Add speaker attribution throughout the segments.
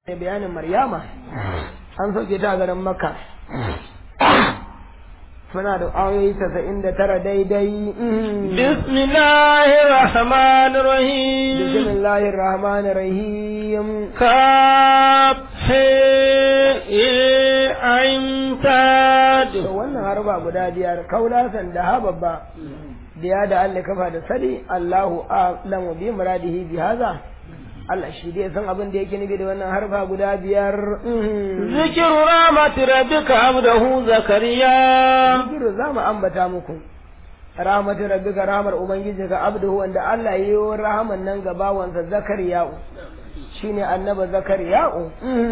Speaker 1: bayanin maryama an sauke ta a garin makka suna da ayoyi tasa'in da tara daidai
Speaker 2: bismillahir rahmanir rahim
Speaker 1: bismillahir rahmanir rahim
Speaker 2: kaf he ain tad
Speaker 1: to wannan harba guda biyar kaulasan da hababba biya da Allah kafa da sadi Allahu a'lamu bi muradihi bi hadha Allah shi dai san abin da yake nufi da wannan harfa guda biyar
Speaker 2: zikiru rahmati rabbika abdahu zakariya
Speaker 1: zikiru za mu ambata muku rahmati rabbika rahmar ubangijinka abduhu wanda Allah ya yi rahaman nan ga bawansa zakariya'u shine annaba zakariya'u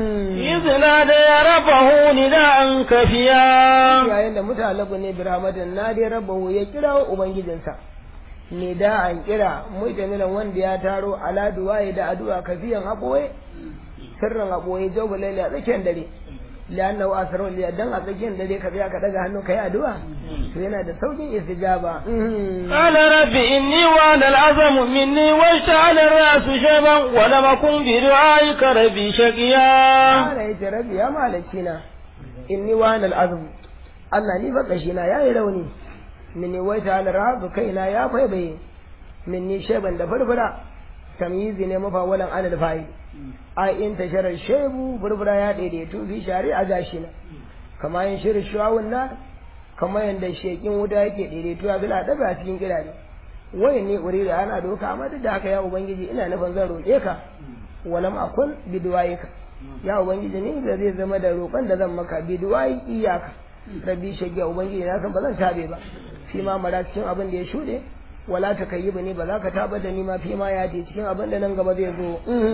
Speaker 2: izina da ya rabahu nida'an kafiya
Speaker 1: yayin da mutalabu ne bi rahmatin na dai rabahu ya kira ubangijinsa ne da an kira mutamilan wanda ya taro ala duwaye da addu'a kafiyan aboye sirrin aboye jawba laili a tsakiyar dare lianna wa asrar liya dan a tsakiyar dare ka biya ka daga hannu kai addu'a to yana da saukin istijaba
Speaker 2: qala rabbi inni wa al azamu minni wa sha'ala ar-ra'su shayban wa lam akun bi du'aika rabbi shaqiya
Speaker 1: qala yace rabbi ya malakina inni wa al azmu Allah ni fa kashi na yayi rauni minni wai ta rabu kaina ya faibaye minni sheban da furfura tamyizi ne mafawalan anil fa'i ai in tasharar shebu furfura ya daidaitu fi shari a gashi na kama yin shirin shuwawun na kama yanda shekin wuta yake daidaitu a bila daga cikin kirare wai ne uri da ana doka amma duk da haka ya ubangiji ina nufin zan roƙe ka walam akun biduwayika ya ubangiji ne da zai zama da roƙon da zan maka biduwayi iyaka rabbi shagiya ubangiji na san ba zan tabe ba fi ma mara cikin abin da ya shuɗe wala ta kayi ba ne ba za ka taɓa da ni ma fi ma ya ce cikin abin da nan gaba zai zo.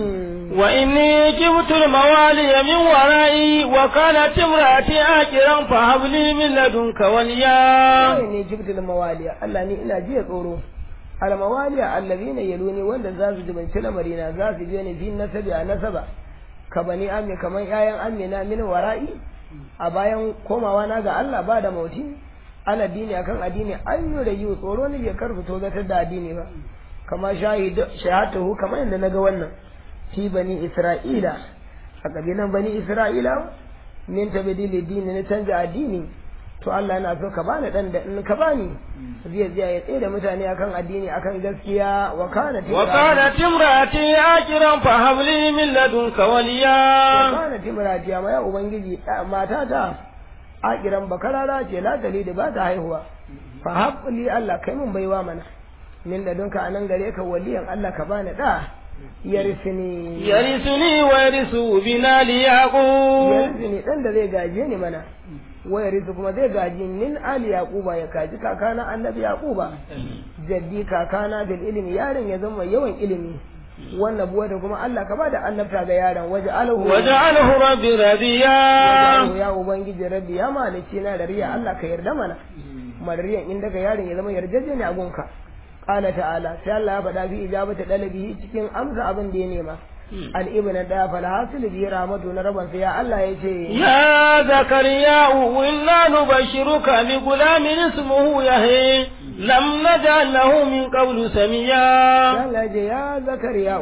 Speaker 2: wa inni kibtul mawali min wara'i wa kanat imraati akiran fa habli min ladunka waliya
Speaker 1: wa inni kibtul mawali Allah ni ina jiya tsoro al mawali allazina yaluni wanda za su jibanci lamarina za su biyo ni fi nasabi a nasaba ka bani amme kaman ƴaƴan amina min wara'i a bayan komawa na ga Allah ba da mauti ala dini akan addini an yi da yiwu tsoro ne bai karfi to zatar da addini ba kama shahatuhu kamar yadda naga wannan fi bani isra'ila a kabilan bani isra'ila min tabdili dini na canja addini to Allah yana so ka bani dan da in ka bani zai zai ya tsaye da mutane akan addini akan gaskiya wa kana
Speaker 2: wa kana timrati akiran fa habli min ladunka waliya
Speaker 1: wa kana timrati amma ya ubangiji matata akiran bakarara ce la da ba ta haihuwa fa haƙuli Allah kai mun baiwa mana min da dunka anan gare ka waliyan Allah ka bani da yarisini
Speaker 2: yarisuni wa yarisu bina li yaqub
Speaker 1: yarisini dan da zai gaje ni mana wa yarisu kuma zai gaji min ali yaquba ya kaji kakana annabi yaquba jaddi kakana bil ilmi yaron ya zama yawan ilimi wannan buwa da kuma Allah ka bada annabta ga yaron waje alahu
Speaker 2: waje alahu rabbi radiya
Speaker 1: ya ubangiji rabbi ya malici na da riya Allah ka yarda mana madariyan inda ga yaron ya zama yarjeje ne a gunka qala ta'ala sai Allah ya faɗa fi ijabata dalabihi cikin amsa abin da ya nema al ibn da fal hasil bi rahmatu na rabban sai ya Allah ya ce
Speaker 2: ya zakariya inna nubashiruka bi gulamin ismuhu yahya lam naj'al lahu min qablu samiya
Speaker 1: Allah ya ya zakariya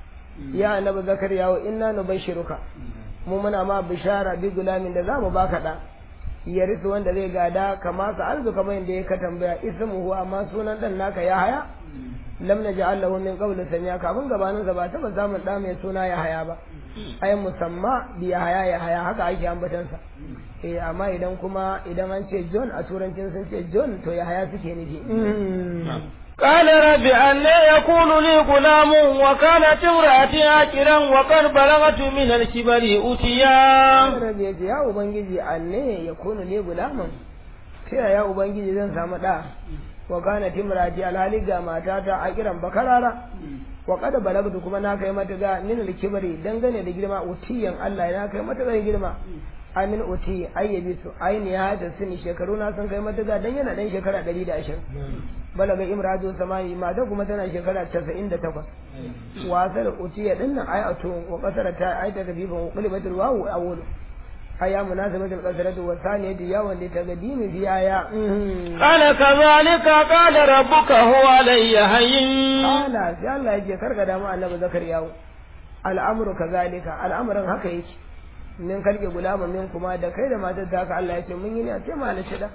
Speaker 1: ya annabi zakariya inna nubashiruka mu muna ma bishara bi gulamin da zamu baka da ya risu wanda zai gada kama ka arzu kamar yadda ya ka tambaya ismuhu amma sunan dan naka ya haya lam naj'al lahu min qablu samiya kafin gabanin sa ba taba samun da mai suna ya haya ba ai musamma bi ya haya ya haya haka ake ambatan sa eh amma idan kuma idan an ce John a turancin sun ce John to ya haya suke nufi
Speaker 2: قال رب أن يكون لي غلام وكانت امرأتي عاقرا وقد بلغت من الكبر أتيا
Speaker 1: رب يجي يا أبنجي أن يكون لي غلام sai ya ubangiji zan samu da wa kana timrati alhali ga matata a kiran bakarara wa kada balagtu kuma na kai mata ga min alkibari dangane da girma utiyan Allah ya kai mata ga girma amin uti ayyabi su aini ya da sini shekaru na sun kai mata ga dan yana dan shekara 120 balaga imratu samani mata kuma tana shekara 98 wasal utiya dinnan ayatu wa qasara ta ayata gabibin qulbatul wawu awwal aya munasabatul qasratu wa thaniyati ya wanda ta gadimi bi aya
Speaker 2: qala kadhalika qala rabbuka huwa alayya hayyin
Speaker 1: qala sai Allah yake karka da mu annabi zakariya al'amru kazalika al'amarin haka yake min kalke gulama min kuma da kai da matar ta haka Allah ya ce mun yi ne sai malice da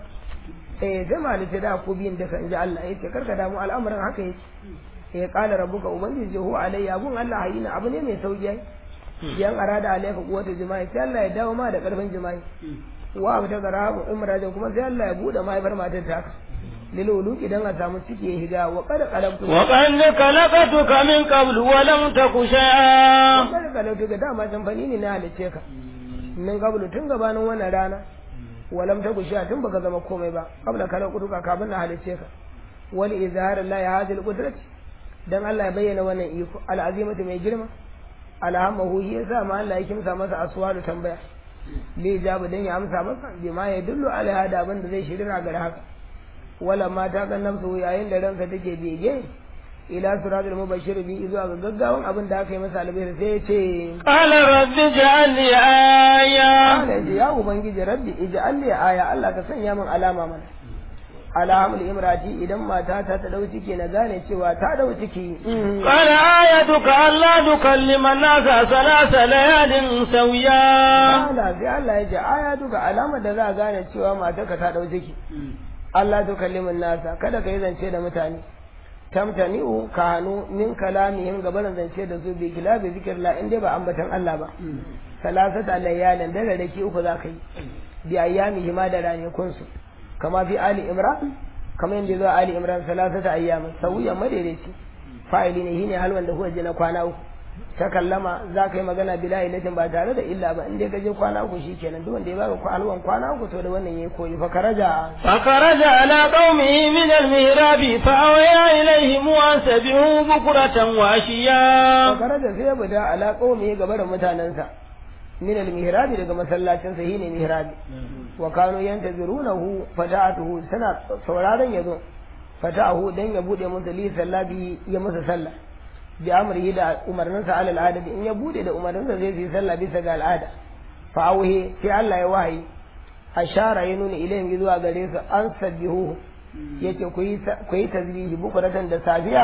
Speaker 1: eh sai malice da ku biyin da kan ji Allah ya ce karka damu al'amarin haka yake eh qala rabbuka ubangiji huwa alayya abun Allah hayina abu ne mai sauki ai yan arada alayka quwwatu jima'i sai Allah ya dawo ma da karfin jima'i wa abu ta garabu imrajin kuma sai Allah ya bude mahaifar matar ta haka lilulu idan a samu ciki ya higa wa kada kalabtu
Speaker 2: wa qad khalaqtuka min qablu wa lam taku shay'a
Speaker 1: kada kalabtu ga dama can fani ne na halice ka min qablu tun gabanin wannan rana wa lam taku shay'a tun baka zama komai ba qabla khalaqtuka kafin na halice ka wal izhar la ya hadil qudrati dan Allah ya bayyana wannan iko al'azimatu mai girma alhamahu shi yasa ma Allah ya kimsa masa aswalu tambaya li jabu dan ya amsa masa bima ya dullu alaiha da abin da zai shirina ga haka wala ma ta kan nafsu yayin da ranka take bege ila suratul mubashir bi zuwa ga gaggawan abin da aka yi masa albihir sai ya ce
Speaker 2: qala rabbi ij'alni aya
Speaker 1: Allah ya ce ya ubangiji rabbi ij'alni aya Allah ka sanya min alama mana alhamul imrati idan mata ta ta dau ciki na gane cewa ta dau ciki
Speaker 2: qala ayatuka alla tukallima an-nasa salasa layalin sawiya
Speaker 1: Allah sai Allah ya ce ayatuka alama da za a gane cewa matarka ta dau ciki Allah to kallimin nasa kada ka yi zance da mutane tamtani'u ka hannu min kalamihim gabanin zance da su bi kilabi zikirla in dai ba ambatan Allah ba salasata layalin da rarraki uku za ka yi bi ayyamihi ma da ranakun su kama fi ali imran kama yadda zuwa ali imran salasata ayyamin sauyan madaidaici fa'ili ne shine halwan da kuka je na kwana uku ta kallama za ka yi magana bila ilatin ba tare da illa ba in dai ka je kwana uku shikenan duk wanda ya baka halwan kwana uku to da wannan yayi koyi fa karaja
Speaker 2: فخرج على قومه من المهراب فأويا إليهم أن سبحوا بكرة وعشيا
Speaker 1: fa karaja sai ya bada ala qaumi gaba da mutanansa min al mihrabi daga masallacin sa shine mihrabi wa kanu yantazirunahu fata'atuhu sana sauraron yazo fata'ahu dan ya bude musu li sallabi ya musu sallah bi amrihi da umarninsa ala al'ada in ya bude da umarninsa zai yi sallah bisa ga al'ada fa auhi sai Allah ya wahayi ashara ya nuna ilayhim zuwa gare su an sabbihu yace ku yi ku yi tasbihi bukuratan da safiya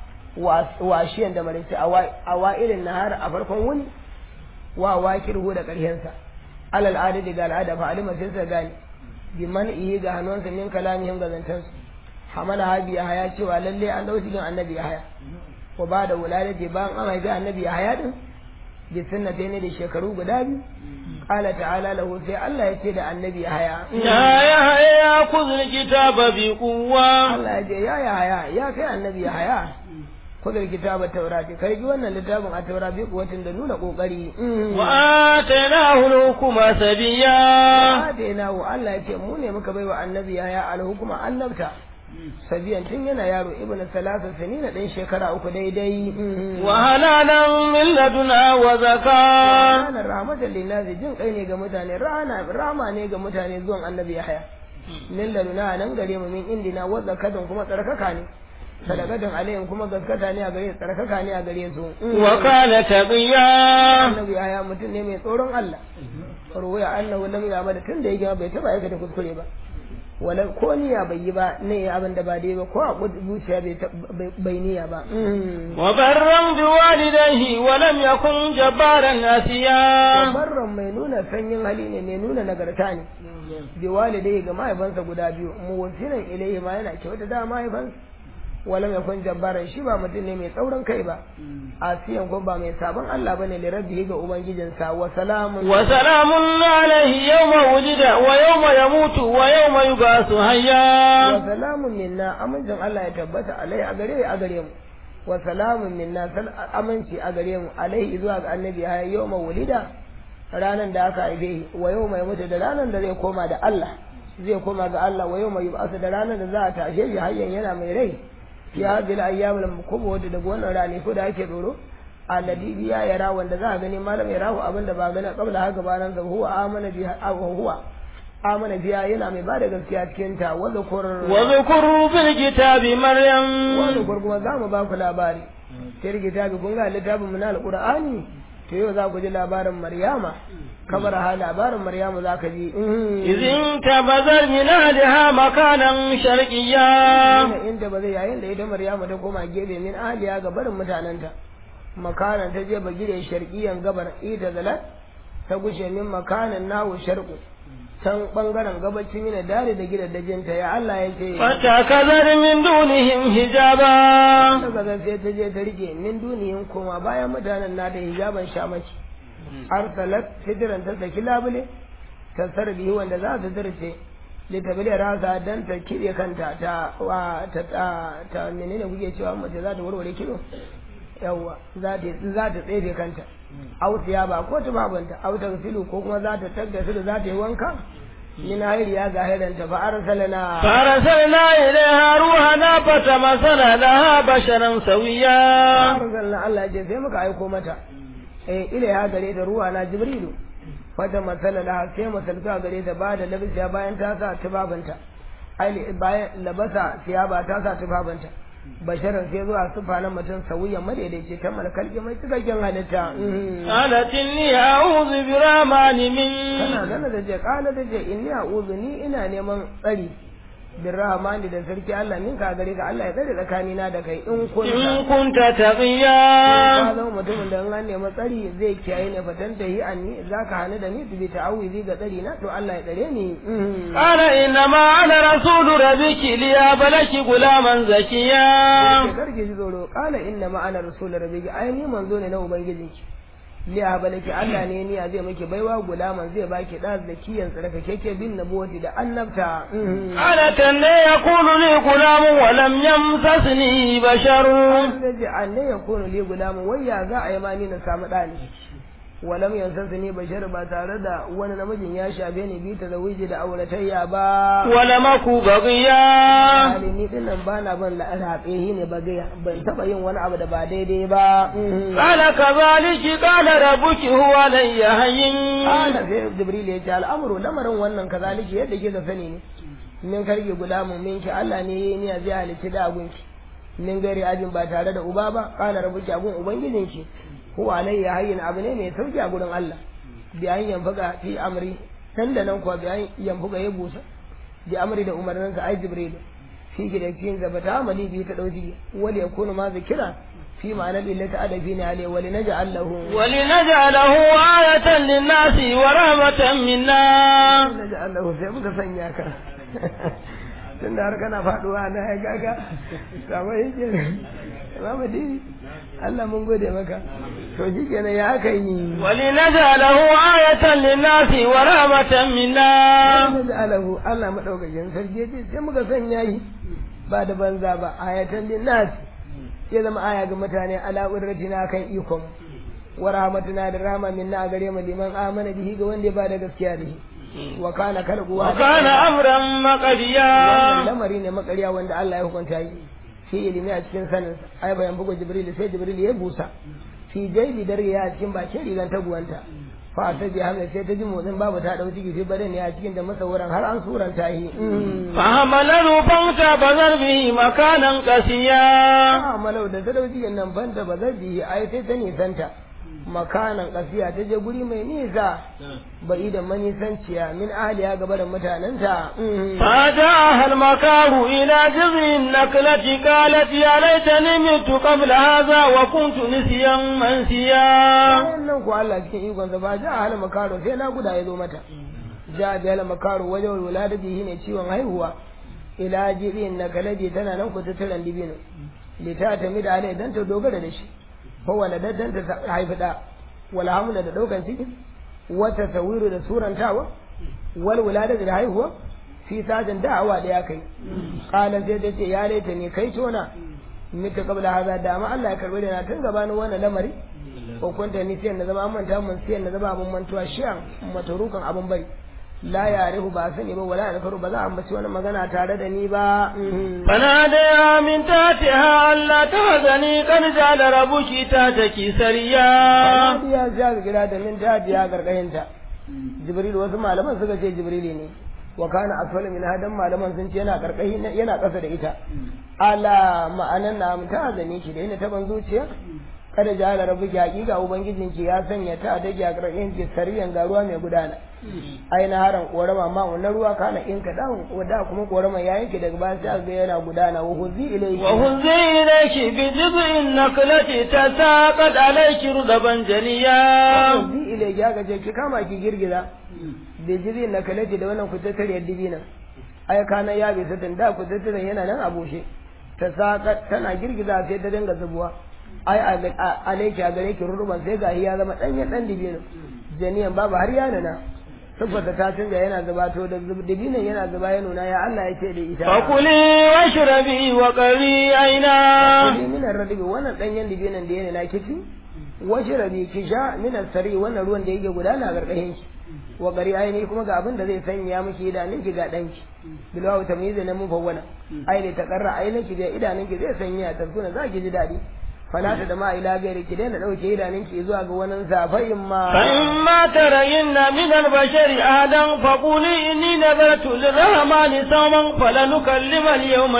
Speaker 1: wa shiyan da maraice a wa'irin nahar a farkon wuni wa wakirhu da ƙarshensa alal adadi ga al'ada fa alima sai sa gane bi man ihi ga hannunsa min kalamihim ga zantansu hamala habi ya haya cewa lalle an dau cikin annabi ya haya wa ba da wulalati bayan an haifi annabi ya haya din bi sunnata ne da shekaru guda biyu qala ta'ala lahu sai Allah ya ce da annabi ya haya
Speaker 2: يا يحيى خذ الكتاب بقوة
Speaker 1: Allah ya ce ya ya haya ya kai annabi ya haya kudar kitaba taurati kai ji wannan littafin a taura bi kuwatin da nuna kokari
Speaker 2: وآتيناه الحكم سبيا
Speaker 1: na wa Allah ya ce mu ne muka baiwa annabi ya haya alhukuma annabta sabiyan tun yana yaro ibnu salasa sanina dan shekara uku daidai
Speaker 2: وهنانا من لدنا وزكاة
Speaker 1: ranar rahmatan lillahi jin kai ne ga mutane rana rama ne ga mutane zuwan annabi ya haya min laduna nan gare mu min indina wa zakatun kuma tsarkaka ne sadakatun alayhim kuma gaskata ne a gare su tsarkaka ne a gare su
Speaker 2: وكان تقيا
Speaker 1: annabi ya haya mutum ne mai tsoron Allah ruwaya annahu lam ya'mal tun da yake bai taba aikata kuskure ba wala ko niyya bai yi ba ne abin da ba dai ba ko a zuciya bai ta- bai- bai niyya ba
Speaker 2: وبرا بوالديه ولم يكن جبارا عصيا
Speaker 1: barran mai nuna sanyin hali ne mai nuna nagarta ne bi walidai ga mahaifansa guda biyu muwaffinan ilayhi ma yana kyauta da mahaifansa walam yakun jabbaran shi ba mutum ne mai tsaurin kai ba asiyan ko ba mai sabon Allah bane li rabbihi ga ubangijinsa wa salamun
Speaker 2: وسلام عليه يوم ولد ويوم يموت ويوم يبعث حيا
Speaker 1: wa salamun minna amincin Allah ya tabbata alai a gare a gare mu wa salamun minna sal aminci a gare mu alai zuwa ga annabi ya yawma wulida ranan da aka haife shi wa yawma ya mutu da ranan da zai koma da Allah zai koma ga Allah wa yawma yub'asu da ranan da za a tashe shi hayyan yana mai rai fi hadhihi al-ayyam al-mukubu wadda daga wannan rane ko da ake doro alladhi biya yara wanda za a gani malam ya rahu abin da ba gani kabla haka gabanan sa huwa amana biha aw huwa amana biya yana mai bada gaskiya cikin ta wa zakur
Speaker 2: واذكروا في الكتاب مريم
Speaker 1: wa zakur kuma za mu ba ku labari sai kitabi kun ga littafin mu na alqur'ani to yau za ku ji labarin maryama kabar ha labarin maryama za ka ji
Speaker 2: إذ انتبذت من أهلها مكانا شرقيا
Speaker 1: inda ba zai yayin da ita maryama ta koma gefe min ahliya ga barin mutanenta makanan ta je bagire sharqiyan gabar ita zalat ta gushe min makanan nahu sharqu can bangaren gabacin yana dare da gidaddajinta ya Allah ya ce
Speaker 2: فتكذر من دونهم حجابا
Speaker 1: daga zan sai ta je ta rike min duniyin koma bayan mutanen na da hijaban shamaki arsalat hijiran ta saki labule ta sarbi wanda za ta zarce litabili rasa dan ta kire kanta ta wa ta ta, ta menene kuke cewa mace za ta warware kilo yawa za ta za ta tsefe kanta au ba ko ta babanta au ta filu ko kuma za ta tagga su za ta yi wanka min hayriya ga hayranta fa arsalna
Speaker 2: فأرسلنا إليها روحنا فتمثل لها بشرا سويا
Speaker 1: arsalna Allah ya ce sai muka aiko mata eh ilaiha gare ta ruwa na jibrilu wata matsala da sai masalta gare ta ba da labisiya bayan ta sa tubabanta ai bayan labasa siyaba ta sa tubabanta basharan sai zuwa sufa na mutum sauyan madaidaici ta malkalki mai cikakken halitta mhm.
Speaker 2: قالت إني أعوذ برحمن
Speaker 1: kana
Speaker 2: منك
Speaker 1: gana da je kala da je inni a'udhu ni ina neman tsari bin rahmani da sarki Allah min ka gare ka Allah ya tsare tsakanina da kai in kunta
Speaker 2: إن كنت
Speaker 1: ka
Speaker 2: تقيا
Speaker 1: zama mutumin da in an nemi tsari zai kiyaye ne fatan ta yi anni za ka hana da ni bi ta'awizi ga tsari na to Allah ya tsare ni mhm.
Speaker 2: قال إنما أنا رسول ربك ليهب لك غلاما زكيا
Speaker 1: Sai karki ji tsoro kala inna ma'ana rasul rabbiki ai ni manzo ne na ubangijinki liya balaki Allah ne ni zai miki baiwa gulaman zai baki da zakiyan tsaraka keke bin nabuwati da annabta mhm.
Speaker 2: قالت أن يكون لي غلام ولم يمسسني بشر
Speaker 1: sai ce anne ya kono li gulaman wai ya za a yi ma ni na samu ɗani walam yansansu ne bashar ba tare da wani namijin ya shafe ni bi ta zawiji da auratayya ba
Speaker 2: ولم أك بغيا
Speaker 1: hali ni din nan ba na ban raɓe shi ne ba gaya ban taɓa yin wani abu da ba daidai ba
Speaker 2: قال كذلك قال ربك هو علي هين
Speaker 1: Ana sai Jibril ya ce al'amuru lamarin wannan kazaliki yadda kika sani ne min karge gulamun minki Allah ne yayi niyya zai halicci da agunki min gari ajin ba tare da uba ba kana rabuki agun ubangijinki huwa alayya hayyin abu ne mai sauki a gurin Allah bi an yanfuka fi amri nan da nan kuwa bi an yanfuka ya busa bi amri da umarninsa ai Jibril fi gidakin zabata amali bi ta dauki wal yakunu ma zikira fi ma'anar illata adafi ne alai wal naj'al lahu
Speaker 2: ولنجعله آية للناس ورحمة منا
Speaker 1: da ji Allah sai muka sanya ka tun da har kana faduwa na ya gaga sama yake Imam Dini Allah mun gode maka to shi kenan ya aka yi
Speaker 2: ولنجعله آية للناس ورحمة منا
Speaker 1: da alahu Allah madaukakin sarki ya ce sai muka sanya yi ba da banza ba ayatan linnas ya zama aya ga mutane ala urratina kan ikon wa rahmatuna da rahma minna a gare mu liman amana bihi ga wanda ya ba da gaskiya da shi wa kana kalquwa
Speaker 2: وكان أمرا
Speaker 1: wannan
Speaker 2: مقضيا
Speaker 1: lamari ne makariya wanda Allah ya hukunta yi fi ilimi a cikin sanin ai bayan bugu jibril sai jibril ya busa fi jaibi dare ya cikin bakin rigan taguwanta fa ta ji hamla sai ta ji motsin babu ta dau ciki fi badan ya cikin da masawaran har an suranta yi
Speaker 2: فحمله فانتبذر به مكانا قسيا
Speaker 1: a malau da ta dau cikin nan banta ba zai biyi ai sai ta nisanta makanan kasiya ta je guri mai nisa bai da manisanciya min ahliya gaba da mutanenta
Speaker 2: فأتاها المكار إلى جذع النخلة قالت يا ليتني مت قبل هذا وكنت نسيا منسيا
Speaker 1: bayan nan ko Allah cikin ikon sa ba ja hal makaro sai na guda ya zo mata ja bi hal makaro wajen wuladati shine ciwon haihuwa ila jirin na kalabi tana nan ku tattaran dibino lita ta mi da alai dan ta dogara da shi fa waladat dan ta haifi da wal hamla da daukan ciki wata tawiru da surantawa wal wuladati da haihuwa fi sajin da'awa da ya kai qala sai ta ce ya laita ne kai tona mita kabla haza da ma Allah ya karbe da na tun gabanin wannan lamari ko kunta ni sai na zama an manta mun sai na zama abun mantuwa shi'an matarukan abun bari la ya arihu ba sani ba wala alfaru ba za a ambaci wani magana tare da ni ba
Speaker 2: فناديها من تحتها ألا تحزني قد جعل ربك تحتك سريا
Speaker 1: ya ja gira da min ta ya gargahinta jibril wasu malaman suka ce jibrili ne wa kana asfala min hadan malaman sun ce yana karkashi yana kasa da ita ala ma'anan na ta zane shi da yana taban zuciya kada jala rabbuki hakika ubangijinki ya sanya ta da ki a karkashin ki sariyan ga ruwa mai gudana ai na haran korama ma wannan ruwa kana in ka dan wada kuma korama ya yanke daga bayan sai ga yana gudana wa huzi ilayki
Speaker 2: wa huzi ilayki bi jiz'in naklati tasaqat alayki rudaban janiya
Speaker 1: huzi ilayki ga je ki kama ki girgiza bi jiz'in naklati da wannan kutattare dibina ai kana ya bi satin da kutattare yana nan a bushe tasaqat tana girgiza sai ta dinga zubuwa ai alaiki a gare ki rurruban sai ga ya zama danyen dan dibino janiyan babu har ya nuna saboda ta canza yana zuba to da dibinan yana zuba ya nuna ya Allah ya ce da ita
Speaker 2: fakuli washrabi wa qari aina
Speaker 1: kuli min ardibi wannan danyen dibinan da yana na kici washrabi ki sha min sari wannan ruwan da yake gudana a gargashin ki wa qari aini kuma ga abin da zai sanya miki idanun ki ga danki bilwa tamyiz na mun fawwana ai da takarra ainin ki da idanun ki zai sanya tarkuna za ki ji dadi falata da ma ila gairi ki daina dauke idanun ki zuwa ga wani safayin ma
Speaker 2: fa in ma tarayinna min al-bashari adan fa quli inni nadartu lirrahmani sawman falanukallima al-yawma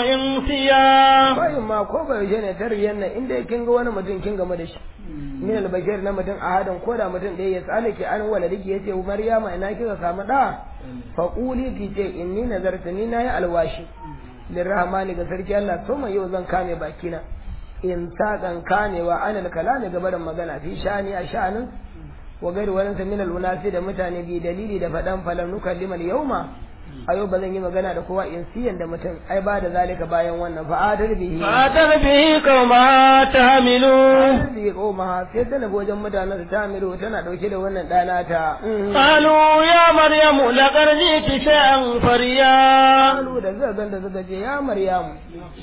Speaker 2: insiya
Speaker 1: fayin ma ko bai je ne tariyan nan inda kin ga wani mutum kin game da shi min al-bashari na mutum ahadan ko da mutum da ya tsalake an wala dake yace maryama ina kika samu da fa quli ki ce inni nadartu ni nayi alwashi lirrahmani ga sarki Allah to mai yau zan kame bakina in saƙan kamewa anil kalami ga barin magana fi shani a sha'anin wa gari wani min alunasi da mutane bi dalili da faɗan falan nukallimal yauma a yau ba zan yi magana da kowa in siyan da mutum ai ba da zalika bayan wannan fa'adar bihi
Speaker 2: fa'adar bihi kauma tahmilu
Speaker 1: fa'adar bihi kauma sai ta nabi wajen mutanen da tahmilu tana dauke da wannan ɗana ta
Speaker 2: qalu ya maryamu laqad jiti shay'an fariya
Speaker 1: qalu da zai ganda suka ce ya maryamu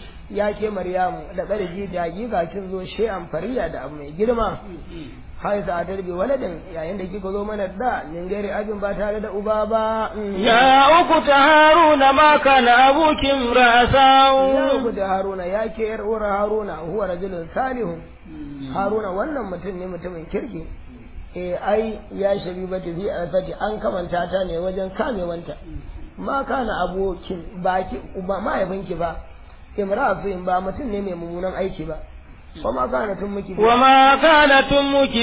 Speaker 1: ya ke maryamu da ƙarfi da hakika kin zo she'an fariya da abu mai girma hai sa ta bi waladin yayin da kika zo mana da min gairi abin ba tare da uba ba
Speaker 2: ya uku ta haruna ma kana abukin ra'asau
Speaker 1: ya uku ta haruna ya ke yar uwar haruna huwa rajulun salihun haruna wannan mutum ne mutumin kirki eh ai ya shabi ba ta fi alfati an kamanta ta ne wajen kamewanta ma kana abokin baki uba mahaifinki ba imra'atun ba mutum ne mai mummunan aiki ba kuma kana tun miki
Speaker 2: wa ma kana tun muki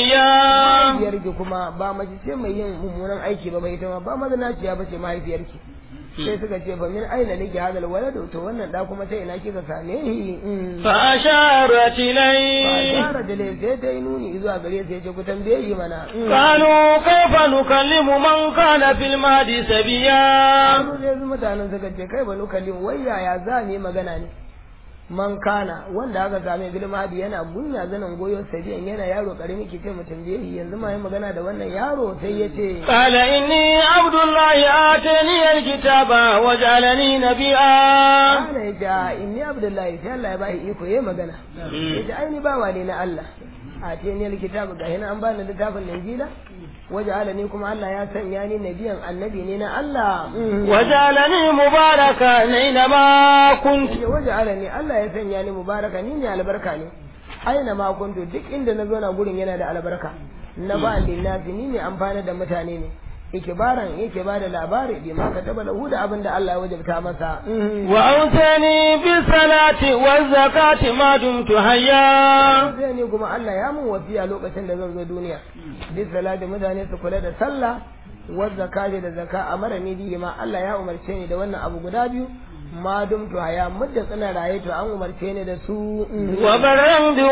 Speaker 2: babiya
Speaker 1: mahaifiyarki kuma ba mace ce mai yin mummunan aiki ba bai ita ma ba mazinaciya ba ce mahaifiyarki sai suka ce fa min aina laki hadal waladu to wannan da kuma sai ina kika same ni
Speaker 2: fa asharat ilay
Speaker 1: fa asharat ilay sai ta yi nuni zuwa gare sai ce ku tambaye shi mana
Speaker 2: qalu kayfa nukallimu man kana fil madi sabiya
Speaker 1: Kanu sai su mutanen suka ce kai ba nukallimu wai yaya za mu yi magana ne man kana wanda aka same bil mahdi yana gunya zanen goyo sabiyan yana yaro karimi ki ce mutum biye yanzu ma yi magana da wannan yaro sai ya ce
Speaker 2: qala inni abdullahi atani alkitaba waj'alani nabiyya
Speaker 1: kana ya ce inni abdullahi sai Allah ya bashi iko yayi magana ya ce ai ni bawa ne na Allah atani alkitaba ga hina an bani littafin injila waj'alani kuma Allah ya sanya ni nabiyan annabi ne na Allah
Speaker 2: waj'alani mubaraka aina ma kunti
Speaker 1: waj'alani Allah ya sanya ni mubaraka ni ne albarka ne aina ma kuntu duk inda na zo na gurin yana da albarka na ba linnasi ni ne amfana da mutane ne ikibaran yake ba da labari bi ma kataba lahu da abin da Allah ya wajabta masa
Speaker 2: wa ausani bi salati wa zakati ma dumtu hayya
Speaker 1: sai ne kuma Allah ya mun wasiya lokacin da zan zo duniya bi salati mutane su kula da sallah wa zakati da zaka amara ni bi ma Allah ya umarce ni da wannan abu guda biyu ma dumtu haya mudda tsina raye to an umarce ni da su
Speaker 2: wa baran bi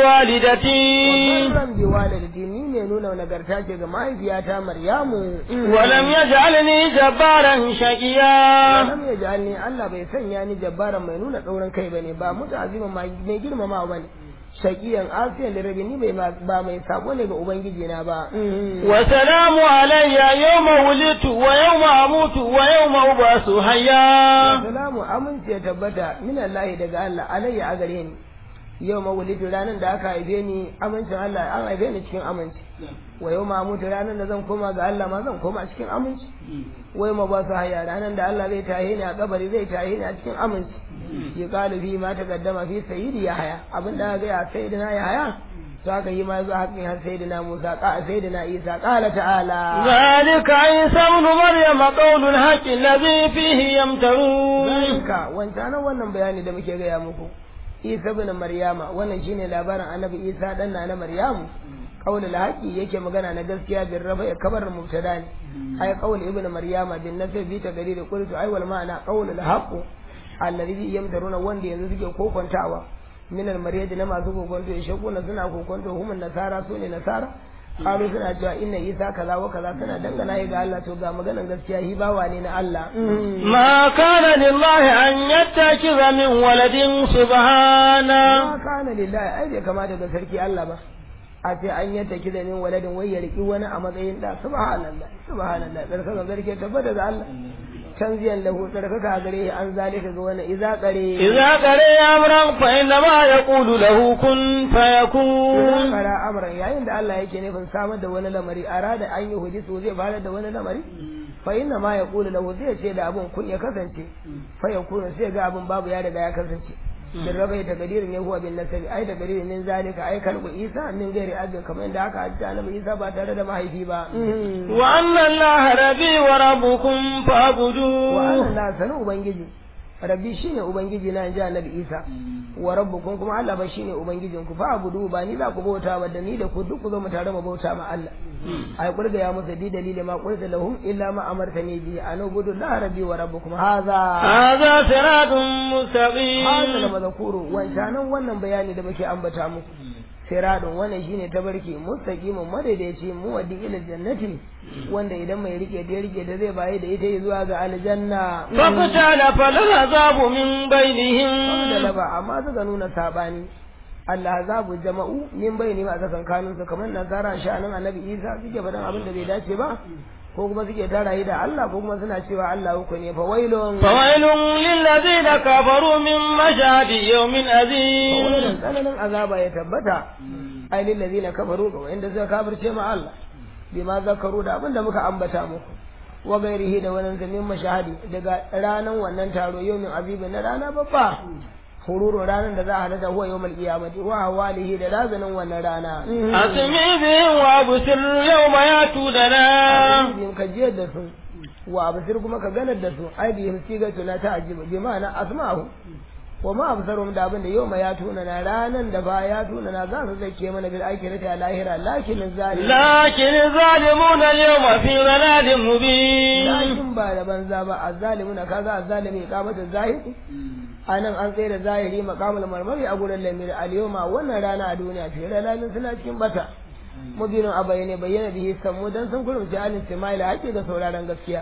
Speaker 2: walidati
Speaker 1: Wannan bi walidati ni ne nuna nagarta ce ga mahaifiyata Maryamu
Speaker 2: wa lam yaj'alni jabbaran shaqiya
Speaker 1: lam yaj'alni Allah bai sanya ni jabbaran mai nuna tsauran kai bane ba mutu azimin mai girmamawa bane shaqiyan asiyan da rabi ni bai ba mai sabo ne ga ubangiji na ba
Speaker 2: wa salamu alayya yawma wulitu wa yawma amutu wa yawma ubasu hayya
Speaker 1: salamu aminci ya tabbata min Allah daga Allah alayya a gare ni yau mawulidu ranar da aka haife ni amincin Allah an haife ni cikin aminci wa yau ma mutu ranar da zan koma ga Allah ma zan koma cikin aminci wai ma ba su haya ranar da Allah zai tahe ni a kabari zai tahe ni a cikin aminci ya kalu fi ma ta gaddama fi sayyidi ya haya abin da ga ya sayyidina ya haya to aka yi ma zuwa haƙin har sayyidina Musa ka sayyidina Isa qala ta'ala
Speaker 2: ذلك عيسى ابن مريم قول الحق الذي فيه يمترون
Speaker 1: zalika wancanan wannan bayani da muke gaya muku isa ibn maryama wannan shine labarin annabi isa dan na na maryamu qaulul haqi yake magana na gaskiya bin rafa kabar mubtada ne ai qaul ibn maryama bin nasab bi tagrir qultu ai wal ma'ana qaulul haqq alladhi yamdaruna wanda yanzu suke kokontawa min al maryad na masu kokonto ya shakuna suna kokonto humun nasara sune nasara qalu suna cewa inna isa kaza wa kaza suna dangana ga Allah to ga maganan gaskiya hi bawa ne na Allah
Speaker 2: ما كان لله أن يتخذ من ولد سبحانه
Speaker 1: ma kana lillahi ai bai kamata ga sarki Allah ba a ce an yi taki da min waladin wai ya riki wani a matsayin da subhanallah subhanallah tsarkaka zarke tabbata ga Allah tanziyan lahu tsarkaka gare shi an zalika ga wani iza kare
Speaker 2: إذا قرئ أمرا فإنما يقول له كن
Speaker 1: idan
Speaker 2: فيكون
Speaker 1: kara amran yayin da Allah yake nufin samar da wani lamari arada an yi hudisu zai fara da wani lamari fa inna ma yaqulu lahu zai ce da abun kun ya kasance fa yakunu sai ga abun babu ya riga ya kasance bin rabai ta gadirin ne huwa bin nasabi ai da gadirin min zalika ai kalbu isa min gairi abin kamar yadda aka hajji annabi isa ba tare da mahaifi ba
Speaker 2: وأن الله ربي وربكم
Speaker 1: wa
Speaker 2: فاعبدوه
Speaker 1: na sanin ubangiji rabbi shine ubangiji na inji annabi isa wa rabbukum kuma Allah ba shine ubangijin ku fa abudu ba ni za ku bauta ba da ni da ku duk ku zo mu tare mu bauta ma Allah ai kurga ya musu di dalili ma qulta lahum illa ma amartani bi an ubudu la rabbi wa rabbukum hadha
Speaker 2: هذا صراط
Speaker 1: hadha da
Speaker 2: مستقيم
Speaker 1: mazakuru wancanan wannan bayani da muke ambata muku siradun wannan shine tabarki mustaqimun madaidaici mu waddi ila jannati wanda idan mai rike da rike da zai bayi da ita zuwa ga aljanna
Speaker 2: فاختلف العذاب من
Speaker 1: da
Speaker 2: بينهم
Speaker 1: laba amma suka nuna sabani Allah zabu jama'u min bayni ma tsakan kanun su kamar nasara sha'anin annabi Isa suke faɗan abin da bai dace ba ko kuma suke tarayi da Allah ko kuma suna cewa Allah uku ne fa wailun
Speaker 2: فويل للذين كفروا من مشهد يوم عظيم
Speaker 1: wannan tsananin azaba ya tabbata ai lil ladina kafaru ga wanda suka kafirce ma Allah bima zakaru da abin da muka ambata muku wa gairihi da wannan zamin mashahadi daga ranan wannan taro yawmin azibin na rana babba hururu ranan da za a hada huwa yawmal qiyamati wa hawalihi da razanin wannan rana
Speaker 2: أسمي بهم وأبصر يوم يأتوننا
Speaker 1: yin ka jiyar da su wa absir kuma ka ganar da su ai bihim sigatu na ta'jibu bi ma'ana asma'u wa ma absarum da abin da yau ma ya tuna na ranan da ba ya tuna na za su zake mana bil akhirati a lahira lakin zalim
Speaker 2: لكن الظالمون اليوم في ضلال مبين
Speaker 1: lakin ba da banza ba azzalimuna kaga azzalimi kamata zahiri anan an tsaye da zahiri maqamul marmari a gurin lamir al-yawma wannan rana a duniya fi ralalin suna cikin bata mubinin a bayyane bayyana bihi samu dan sun kurumci alin timaila ake da sauraron gaskiya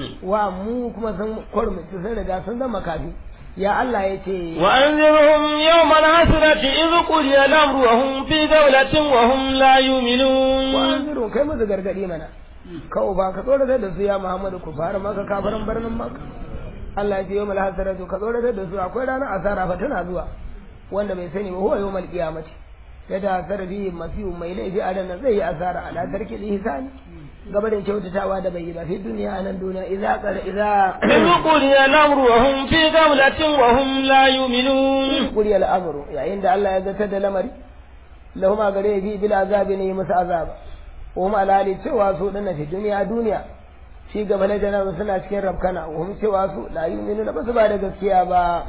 Speaker 1: wa mu kuma sun kurumci sun riga sun zama kafi ya Allah ya ce
Speaker 2: وأنذرهم يوم العسرة إذ قضي الأمر وهم في دولة وهم لا يؤمنون
Speaker 1: wa'anziru kai musu gargadi mana kawo ba ka tsoratar da su ya Muhammadu ku fara maka kafaran birnin maka Allah ya ce yawmal hasaratu ka tsoratar da su akwai ranar asara fa tana zuwa wanda bai sani ba huwa yawmal qiyamati ya ta asara bi masihu mai laifi a ranar zai yi asara ala tarki ihsani gabarin kyautatawa da bai yi ba fi duniya a nan duniya idza qara idza
Speaker 2: إذ قضي الأمر وهم في دولة وهم لا يؤمنون
Speaker 1: kuri al'amuru yayin da Allah ya zartar da lamari lahuma gare bi bil azabi ne musu azaba wa ma alali cewa su dinna fi duniya duniya shi gaba na janar suna cikin rabkana wa hum cewa su la yu'minu ba su ba da gaskiya ba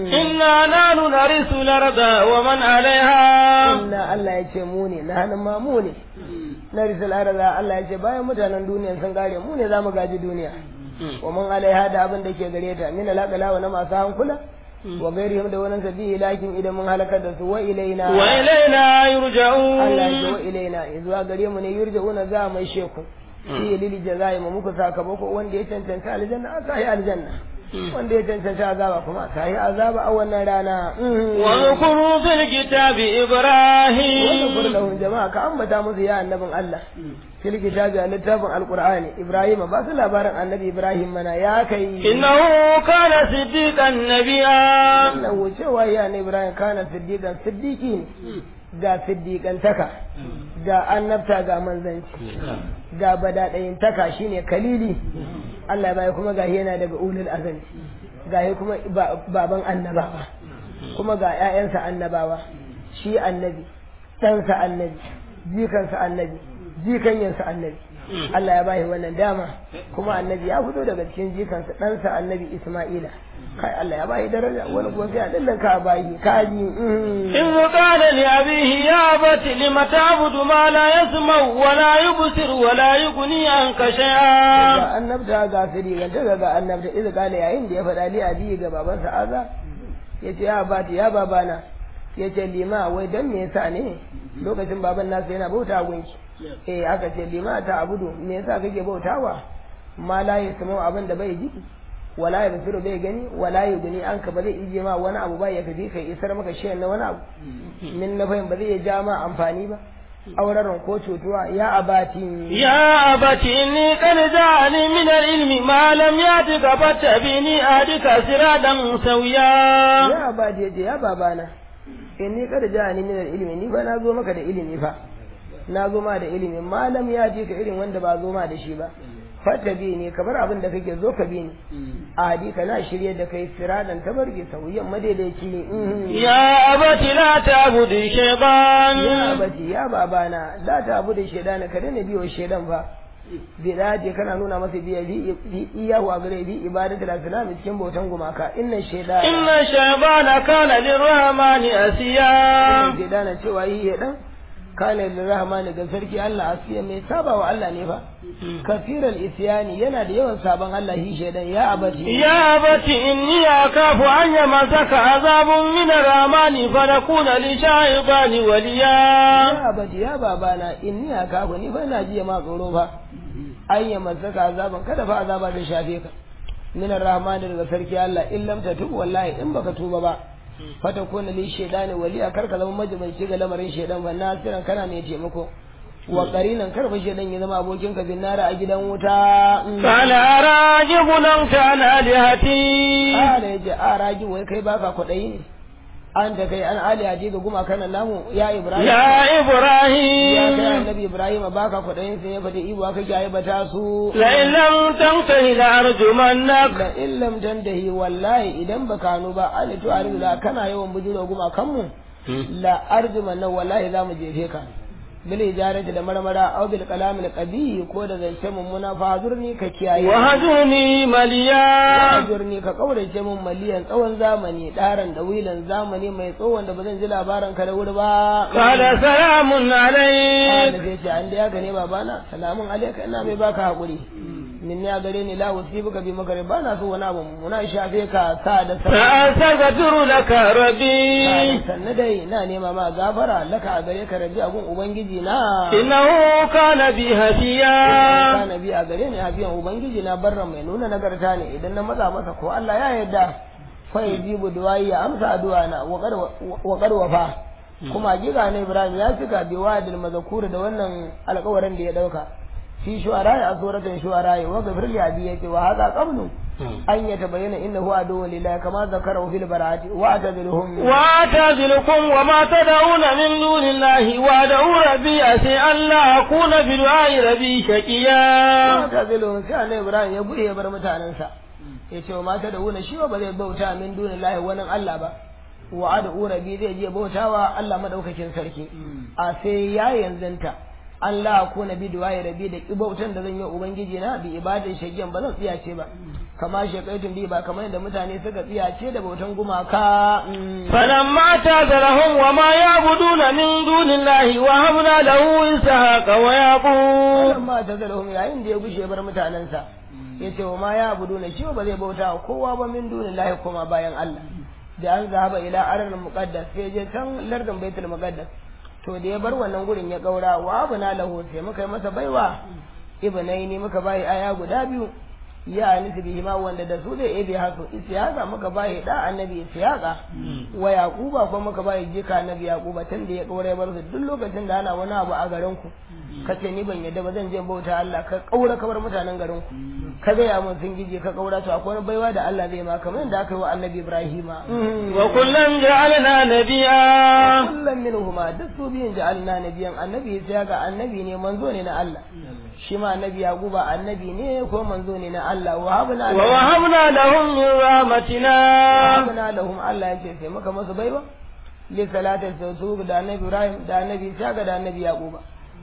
Speaker 2: إنا نحن نرث الأرض ومن عليها
Speaker 1: inna Allah ya ce mu ne na hannun ma mu ne na risal arza Allah ya ce bayan mutanen duniya sun gare mu ne za mu gaji duniya wa mun alaiha da abin da ke gare ta min alaqala wa na masu hankula wa gairihim da wannan sabihi lakin idan mun halakar da su wa ilaina
Speaker 2: وإلينا
Speaker 1: Allah ya ce
Speaker 2: يرجعون
Speaker 1: wa ilaina zuwa gare mu ne yurja'una za mai sheku shi lili jazai mu muku sakamako wanda ya cancanta aljanna aka yi aljanna wanda ya cancanta azaba kuma aka yi azaba a wannan rana
Speaker 2: واذكروا في الكتاب
Speaker 1: wanda
Speaker 2: إبراهيم
Speaker 1: kurlahun jama'a ka ambata musu ya annabin Allah fil kitabi a littafin alqur'ani ibrahim ba su labarin annabi ibrahim mana ya kai
Speaker 2: إنه كان صديقا نبيا
Speaker 1: annahu cewa ya ne ibrahim kana siddiqan siddiqi ne ga siddiqantaka ga annabta ga manzanci ga badadayintaka shine kalili Allah bai kuma ga yana daga ulul azmi ga kuma ba- baban annabawa kuma ga ƴaƴansa annabawa shi annabi ɗansa annabi jikansa annabi jikanyansa annabi Allah ya bashi wannan dama kuma annabi ya fito daga cikin jikansa ɗansa annabi Isma'ila kai Allah ya bashi daraja wani kuma sai a dallaka bashi kaji
Speaker 2: إذ قال لأبيه يا أبت لم تعبد ما لا يسمع ولا يبصر ولا يغني عنك شيئا
Speaker 1: ga annabta ga siri ga daga ga annabta idan kala yayin da ya faɗa li abi ga babansa aza yace ya bati ya babana yace lima wai dan me yasa ne lokacin baban nasa yana bauta gunki eh aka ce lima ta abudu me yasa kake bautawa ma la yasmu abin da bai ji wala ya basiru bai gani wala ya gani an ka ba zai ije ma wani abu ba ya kafi kai isar maka shayan na wani abu min na fahim ba zai iya ja ma amfani ba auraron ko cutuwa ya abati
Speaker 2: يا أبت إني قد جاءني من العلم ما لم يأتك فاتبعني أهدك صراطا سويا
Speaker 1: ya abati yace ya babana inni kada ja ni min ilimi ni fa na zo maka da ilimi fa na zo ma da ilimi malam ya ji ka irin wanda ba zo ma da shi ba fata bi ne kamar abin da kake zo ka bi ni a hadika na shirye da kai siradan tabarki sauyan madaidaici ne
Speaker 2: يا أبت لا تعبد
Speaker 1: ya
Speaker 2: الشيطان
Speaker 1: abati ya babana la ta abu da shaidan ka daina biyo shaidan fa bidati kana nuna masa biya bi iyahu a gare bi ibadatul asnam cikin bautan gumaka inna shaidan
Speaker 2: إن الشيطان كان للرحمن أسيا
Speaker 1: shaidana cewa yi ya dan kana lirrahmani ga sarki Allah asiya mai saba wa Allah ne fa kafiral isyani yana da yawan saban Allah shi shaidan ya abati
Speaker 2: يا أبت إني أخاف أن يمسك عذاب من الرحمن فنكون للشيطان وليا
Speaker 1: ya abati ya babana inni akafu ni fa ina jiya ma tsoro fa ayya masaka azaban kada fa azaba zai shafe ka min arrahman daga sarki Allah in lam tatub wallahi in baka tuba ba fata kuna li shaydani waliya kar ka zama majibanci ga lamarin shaydan ba nasiran kana mai taimako wa qarinan kar fa shaydan ya zama abokin ka bin nara a gidan wuta
Speaker 2: قال أراجب أنت عن آلهتي
Speaker 1: ala yace a ragi wai kai baka kwadayi ne an da kai an aliya ji ga gumakan namu ya ibrahim
Speaker 2: يا
Speaker 1: ya kai
Speaker 2: إبراهيم
Speaker 1: annabi ibrahim baka kwadayin sun ya fada ibo aka jaye bata su
Speaker 2: لئن لم تنته لأرجمنك
Speaker 1: da in lam tantahi wallahi idan baka nu ba an to arzula kana yawan bujiro gumakan mu la arjuman nan wallahi za mu jefe ka bil ijarati da marmara aw bil kalam al qabi ko da zance mummuna fa hazurni ka kiyaye
Speaker 2: وهجرني مليا
Speaker 1: hazurni ka kaurace mun maliyan tsawon zamani daran da wilan zamani mai tsawon da ba zan ji labarin ka da wuri ba
Speaker 2: قال سلام عليك
Speaker 1: da zai ce an da ya gane babana salamun alaika ina mai baka hakuri min ya gare ni la wasibuka bi makare ba na so wani abu muna shafe ka sa da sa
Speaker 2: فأستغفر لك ربي
Speaker 1: sannu dai na nema ma gafara laka a gare ka rabi agun ubangiji na
Speaker 2: إنه كان بي هديا
Speaker 1: ka nabi a gare ni hafiyan ubangiji na barra mai nuna nagarta ne idan na matsa masa ko Allah ya yarda fa yajibu du'ai ya amsa addu'a na wa qad wafa kuma hakika ne Ibrahim ya cika bi wadil mazkur da wannan alƙawarin da ya dauka fi shu'ara a suratul shu'ara wa ghafir li abi yace wa hadha qablu an yatabayyana innahu aduwwun lillahi kama zakara fil bara'ati wa atadilhum
Speaker 2: وأعتزلكم وما تدعون من دون الله وأدعو ربي أسي أن لا أكون بدعاء ربي شقيا
Speaker 1: ta zilo sai Allah Ibrahim ya buɗe ya bar mutanensa ya ce wa mata da wuna shi ba zai bauta min dunin lahi wani Allah ba wa ada urabi zai je bautawa Allah madaukakin sarki a sai ya yanzanta Allah ko na bi duwaye rabi da bautan da zan yi ubangiji na bi ibadar shagiyan ba zan tsiyace ba kama shekaitun bi ba kamar yadda mutane suka tsiyace da bautan gumaka
Speaker 2: فلما اعتزلهم وما يعبدون من دون الله وهبنا له إسحاق ويعقوب
Speaker 1: ma ta zalahum yayin da ya gushe bar mutanensa ya ce wa ma ya abudu na shi ba zai bauta wa kowa ba min dunin lahi kuma bayan Allah da an zahaba ila arar muqaddas sai je can lardin baitul muqaddas to da ya bar wannan gurin ya gaura wa abuna lahu sai muka yi masa baiwa ibnaini muka bayi aya guda biyu ya nufi bihi ma wanda da su zai ebe hasu isiyaka muka bayi da annabi isiyaka wa yaquba ko muka bayi jika annabi yaquba tun da ya kaura ya bar su duk lokacin da ana wani abu a garin ku kace ni ban yadda ba zan je bauta Allah ka kaura ka bar mutanen garin ku ka ga ya mun sun gije ka kaura to akwai wani baiwa da Allah zai ma kamar yadda aka yi wa annabi Ibrahima
Speaker 2: وكلا جعلنا نبيا
Speaker 1: kullum minhuma duk su biyun ja'alna nabiyan annabi ya ga annabi ne manzo ne na Allah shi ma annabi yaquba annabi ne ko manzo ne na Allah wa habna lahum
Speaker 2: ووهبنا لهم من رحمتنا
Speaker 1: habna lahum Allah ya ce sai muka masu baiwa li salatin su da annabi Ibrahim da annabi Isaka da annabi Yaquba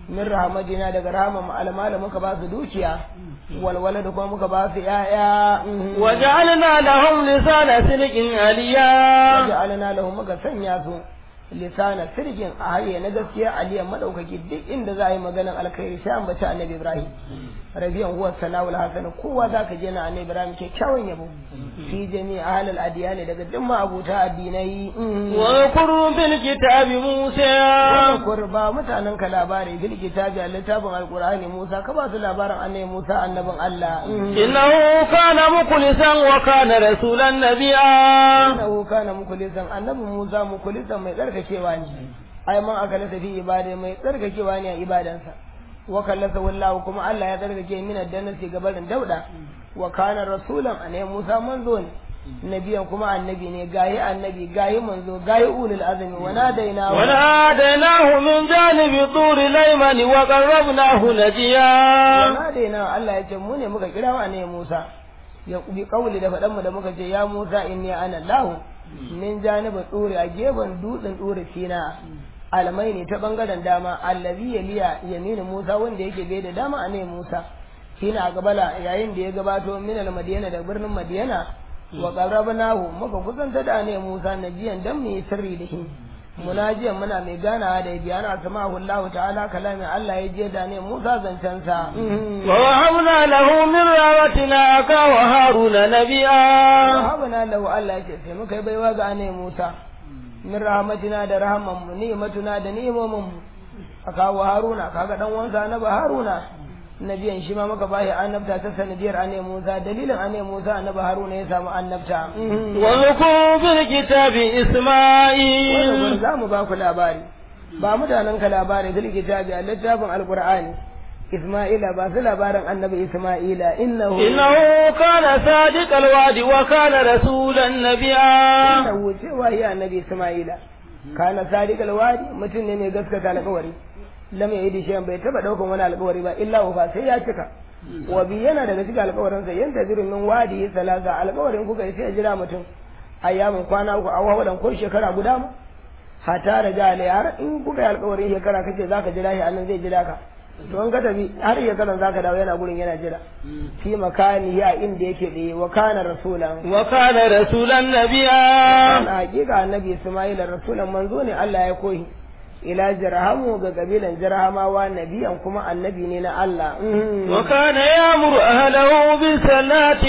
Speaker 1: min rahmatina daga rahman almala muka ba su dukiya walwala da kuma muka ba su yaya
Speaker 2: وجعلنا لهم لسان صدق عليا
Speaker 1: waja'alna lahum muka sanya su lisana sirgin a haye na gaskiya aliyan madaukaki duk inda za a yi maganar alkhairi sai an bace annabi ibrahim rabiyan huwa sanawul hasan kowa zaka je na annabi ibrahim kyakkyawan yabo fi jami'a ahlul adiyani daga duk abuta addinai
Speaker 2: واذكروا في الكتاب موسى
Speaker 1: Kur ba mutanen ka labari bil kitabi a littafin alqur'ani Musa ka ba su labarin annabi Musa annabin Allah
Speaker 2: إنه كان مخلصا وكان رسولا نبيا
Speaker 1: innahu kana mukulisan annabi Musa mukulisan mai tsarkakewa ne ai man aka lasa fi ibada mai tsarkakewa ne a ibadansa wa kallasa wallahu kuma Allah ya tsarkake min addanasi gabarin dauda wa kana rasulan annabi Musa manzo ne nabiyan kuma annabi ne gayi annabi gayi manzo gayi ulul azmi wa nadaina
Speaker 2: وناديناه من جانب طور الأيمن وقربناه نجيا
Speaker 1: wa nadaina Allah ya ce mu ne muka kira wa annabi Musa ya bi kauli da faɗan mu da muka ce ya Musa inni ana Allah min janibi tsuri a gefen dutsen tsuri sina almai ne ta bangaren dama allazi yaliya yaminu Musa wanda yake bai da dama a ne Musa shine a gabala yayin da ya gabato min al-madiyana da birnin madiyana wa qarrabnahu muka kusanta da ne Musa najiyan dan mu yi sirri da shi munajiyan muna mai ganawa da biyana samahu Allah ta'ala kalamin Allah ya je da ne Musa zancensa
Speaker 2: ووهبنا له من رحمتنا أخاه هارون نبيا
Speaker 1: wahabana lahu Allah ya ce sai muka yi baiwa ga ne Musa min rahmatina da rahman mu ni'matuna da ni'imomin mu aka wa Haruna kaga dan wansa na ba Haruna nabiyan shi ma muka bashi annabta ta sanadiyar ane Musa dalilin ane Musa annabi Haruna ya samu annabta
Speaker 2: واذكروا في الكتاب
Speaker 1: wannan
Speaker 2: إسماعيل
Speaker 1: za mu ba ku labari ba mutanen ka labari fil kitabi a littafin alqur'ani Isma'ila ba su labarin annabi Isma'ila innahu
Speaker 2: إنه كان صادق الوعد وكان رسولا نبيا
Speaker 1: innahu cewa ya annabi Isma'ila kana sadiqal wadi mutum ne mai gaskata alƙawari lam yadi shay'an bai taba daukan wani alƙawari ba illa wa sai ya cika wa bi yana daga cikin alƙawarin sa yanda zirin min wadi salasa alƙawarin kuka yi sai ya jira mutum ayyamin kwana uku awa wadan ko shekara guda ma hata da jale har in kuka yi alƙawarin shekara kace zaka jira shi annan zai jira ka to an ka tafi har shekaran zaka dawo yana gurin yana jira fi makani ya inda yake da wa kana rasulan
Speaker 2: وكان رسولا نبيا
Speaker 1: Ana hakika annabi Ismail rasulan manzo ne Allah ya koyi ila jirhamu ga kabilan jirhamawa nabiyan kuma annabi ne na Allah
Speaker 2: وكان يأمر أهله بالصلاة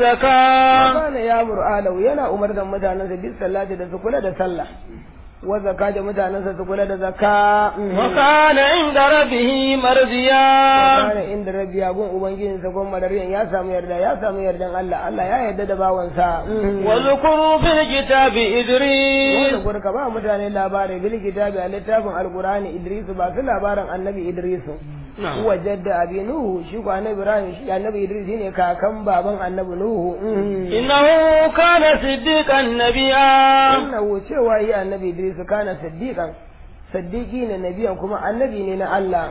Speaker 2: والزكاة
Speaker 1: kana ya mur'alau yana umar da mutanensa bis sallati da su kula da sallah wa zakka da mutanensa su kula da zakka
Speaker 2: وكان عند ربه مرضيا
Speaker 1: kana inda rabbi ya gun ubangijinsa gun madariyan ya samu yarda ya samu yardan Allah Allah ya yarda da bawansa
Speaker 2: واذكروا في الكتاب
Speaker 1: wanda
Speaker 2: إدريس
Speaker 1: gurka ba mutane labari bil kitabi a littafin alqur'ani Idris ba su labarin annabi Idris huwa jadda abi nuhu shi ko annabi Ibrahim shi annabi Idris shine kakan baban annabi Nuhu
Speaker 2: إنه كان صديقا نبيا
Speaker 1: innahu cewa yi annabi Idris kana siddiqan siddiqi ne nabiyan kuma annabi ne na Allah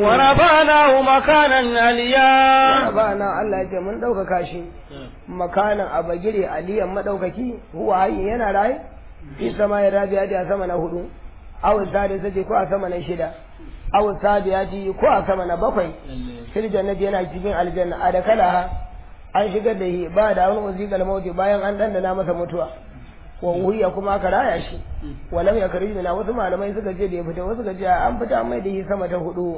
Speaker 2: ورفعناه مكانا عليا
Speaker 1: ba na Allah ya ce mun ɗaukaka shi makanan a bagire aliyan maɗaukaki huwa hayyin yana raye fi sama ya rabi ya a sama na hudu awul sadi sace ko a sama na shida awul sadi ya ji ko a sama na bakwai fil jannati yana cikin aljanna a da kala an shigar da shi ba da wani wazikal mauti bayan an dandana masa mutuwa wa wuya kuma aka raya shi walam ya kari na wasu malamai suka ce da ya fita wasu suka ce an fita an mai da shi sama ta hudu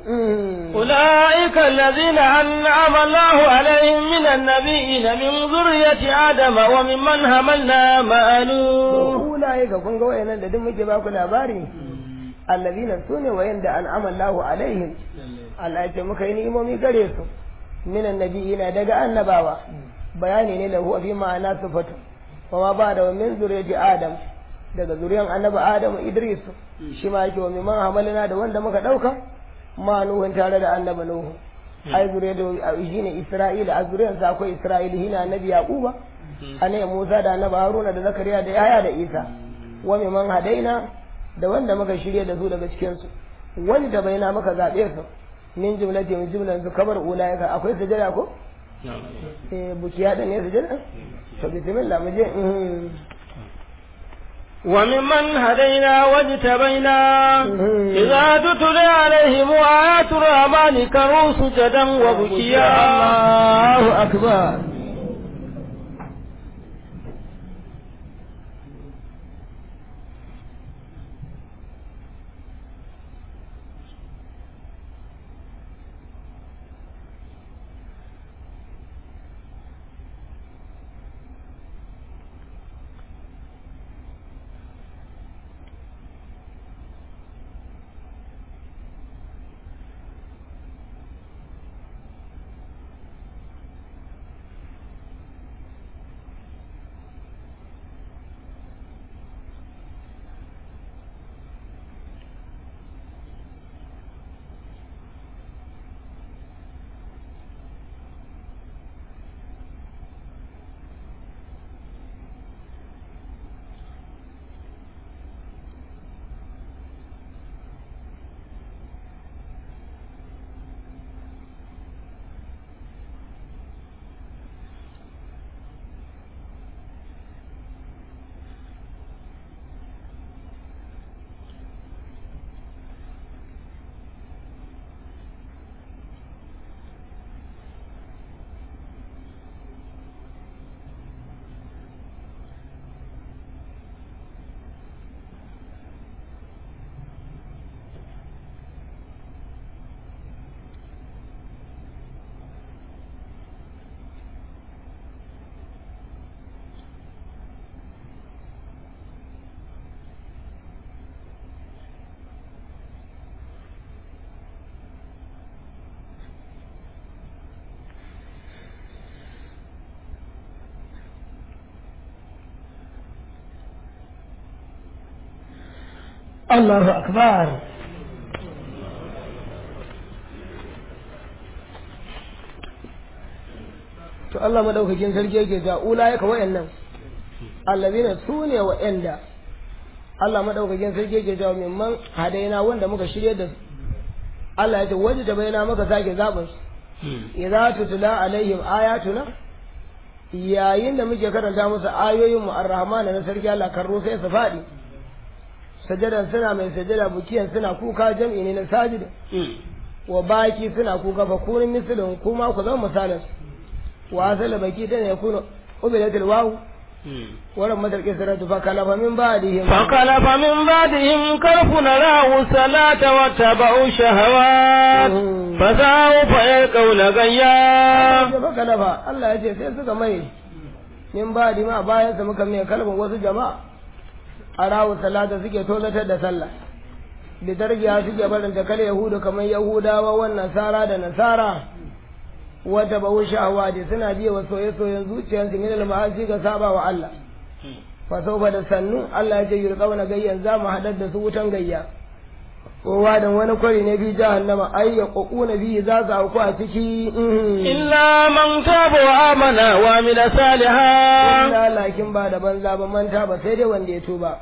Speaker 2: أولئك الذين أنعم الله عليهم من النبيين من ذرية آدم وممن حملنا مع نوح
Speaker 1: ulaye ga kun ga wayannan da duk muke ba ku labari allazina sune wayanda an'ama Allahu alaihim Allah ya ce muka yi ni'imomi gare su minan nabiyina daga annabawa bayani ne lahu fi ma'ana sifatu wa ma ba da min zuriyati adam daga zuriyan annabi adam idris shi ma yake wa mimman hamalina da wanda muka dauka ma nuhun tare da annabi nuhu ai zuriyatu shine isra'ila a zuriyansa akwai isra'ila shine annabi yaquba annabi Musa da annabi Haruna da Zakariya da Yahaya da Isa wa man hadaina da wanda muka shirye da su daga cikin su wani da baina muka zabe su min jumlati min jumlan su kabar ulaika akwai sujada ko eh bukiya da ne sujada to bismillah mu je
Speaker 2: وممن هدينا واجتبينا إذا تتلى عليهم آيات الرحمن كروا سجدا وبكيا
Speaker 1: الله أكبر الله أكبر to Allah madaukakin sarki yake ga ulayaka wayannan allazina sune wayanda Allah madaukakin sarki yake ga mimman hadaina wanda muka shirye da su Allah ya ce waje da bayana maka sake zabin su idza tutla alaihim ayatuna yayin da muke karanta musu ayoyin mu arrahman na sarki Allah karro sai su fadi sajadan suna mai sajada bukiyan suna kuka jam'i ne na sajid wa baki suna kuka fa kunin misalin kuma ku zama misalin wa asala baki ta ne yakunu ubilatul wawu ولم مدرك سرت فكلف من بعدهم
Speaker 2: فخلف من بعدهم كلف نراه الصلاة واتبعوا الشهوات فسوف يلقون غيا
Speaker 1: فكلف الله يجي sai suka mai min ba'di ma bayan sa muka mai kalbin wasu jama'a arawu salata suke tozatar da sallah da dargiya suke barin ta kale yahudu kamar yahudawa wannan nasara da nasara wata ba sha'awa da suna biya wa soye-soyen zuciyarsu min al-ma'asi ga saba wa Allah fa saufa da sannu Allah ya ce yurqauna gayyan za mu hadar da su wutan gayya kowa da wani kwari ne bi jahannama ay yaquna bi za su auku a ciki
Speaker 2: illa man taba wa amana wa amila salihan
Speaker 1: illa lakin ba da banza ba manta ba sai dai wanda ya tuba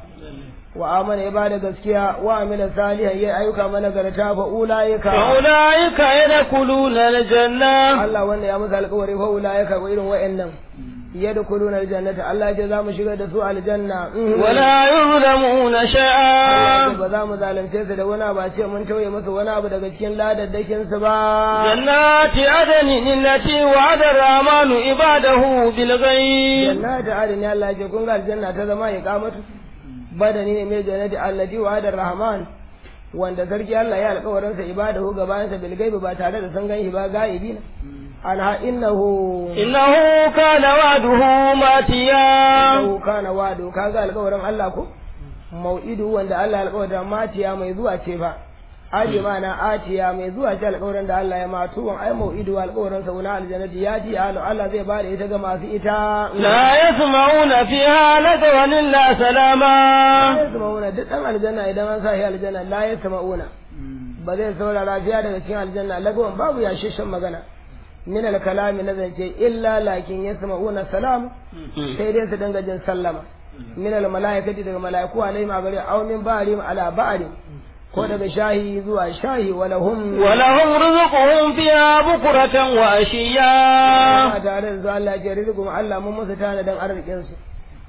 Speaker 1: wa amana ya bada gaskiya wa amila salihan ya ayyuka mana garta fa ulaika
Speaker 2: fa ulaika yadkhuluna aljanna
Speaker 1: Allah wanda ya musu alƙawari fa ulaika ko irin wa'annan yadkhuluna aljannata Allah ya ce za mu shigar da su aljanna
Speaker 2: wala yuzlamuna shay'a
Speaker 1: ba za mu zalunce su da wani ba ce mun tauye musu wani abu daga cikin ladaddakin su ba
Speaker 2: jannati adani allati wa'ada ar-rahmanu ibadahu bil ghaib
Speaker 1: jannati adani Allah ya ce kun ga aljanna ta zama iqamatu badani ne mai jannati allati wa'ada ar-rahman wanda sarki Allah ya alƙawarin sa ibadahu gabanin sa bil gaibi ba tare da san ganshi ba gaibi anha innahu
Speaker 2: innahu kana wa'duhu matiya
Speaker 1: innahu kana wa'du kaga alƙawarin Allah ko mau'idu wanda Allah ya alƙawarin matiya mai zuwa ce fa aje mana atiya mai zuwa ce alƙawarin da Allah ya matu wan ai mau'idu alƙawarin sa wani aljannati ya ji Allah zai bada ita ga masu ita
Speaker 2: la yasma'una fiha lagawan illa salama
Speaker 1: la yasma'una duk dan aljanna idan an sa shi aljanna la yasma'una ba zai saurara fiya daga cikin aljanna lagawan babu ya shishin magana min al-kalami na zance illa lakin yasma'una salam sai dai su dinga jin sallama min al-mala'ikati daga mala'iku alaihim a gare aw min ba'rim ala ba'rim ko daga shahi zuwa shahi walahum
Speaker 2: walahum rizquhum fiha bukratan wa ashiya
Speaker 1: tare da Allah ya rizqum Allah mun musu tana dan arzikin su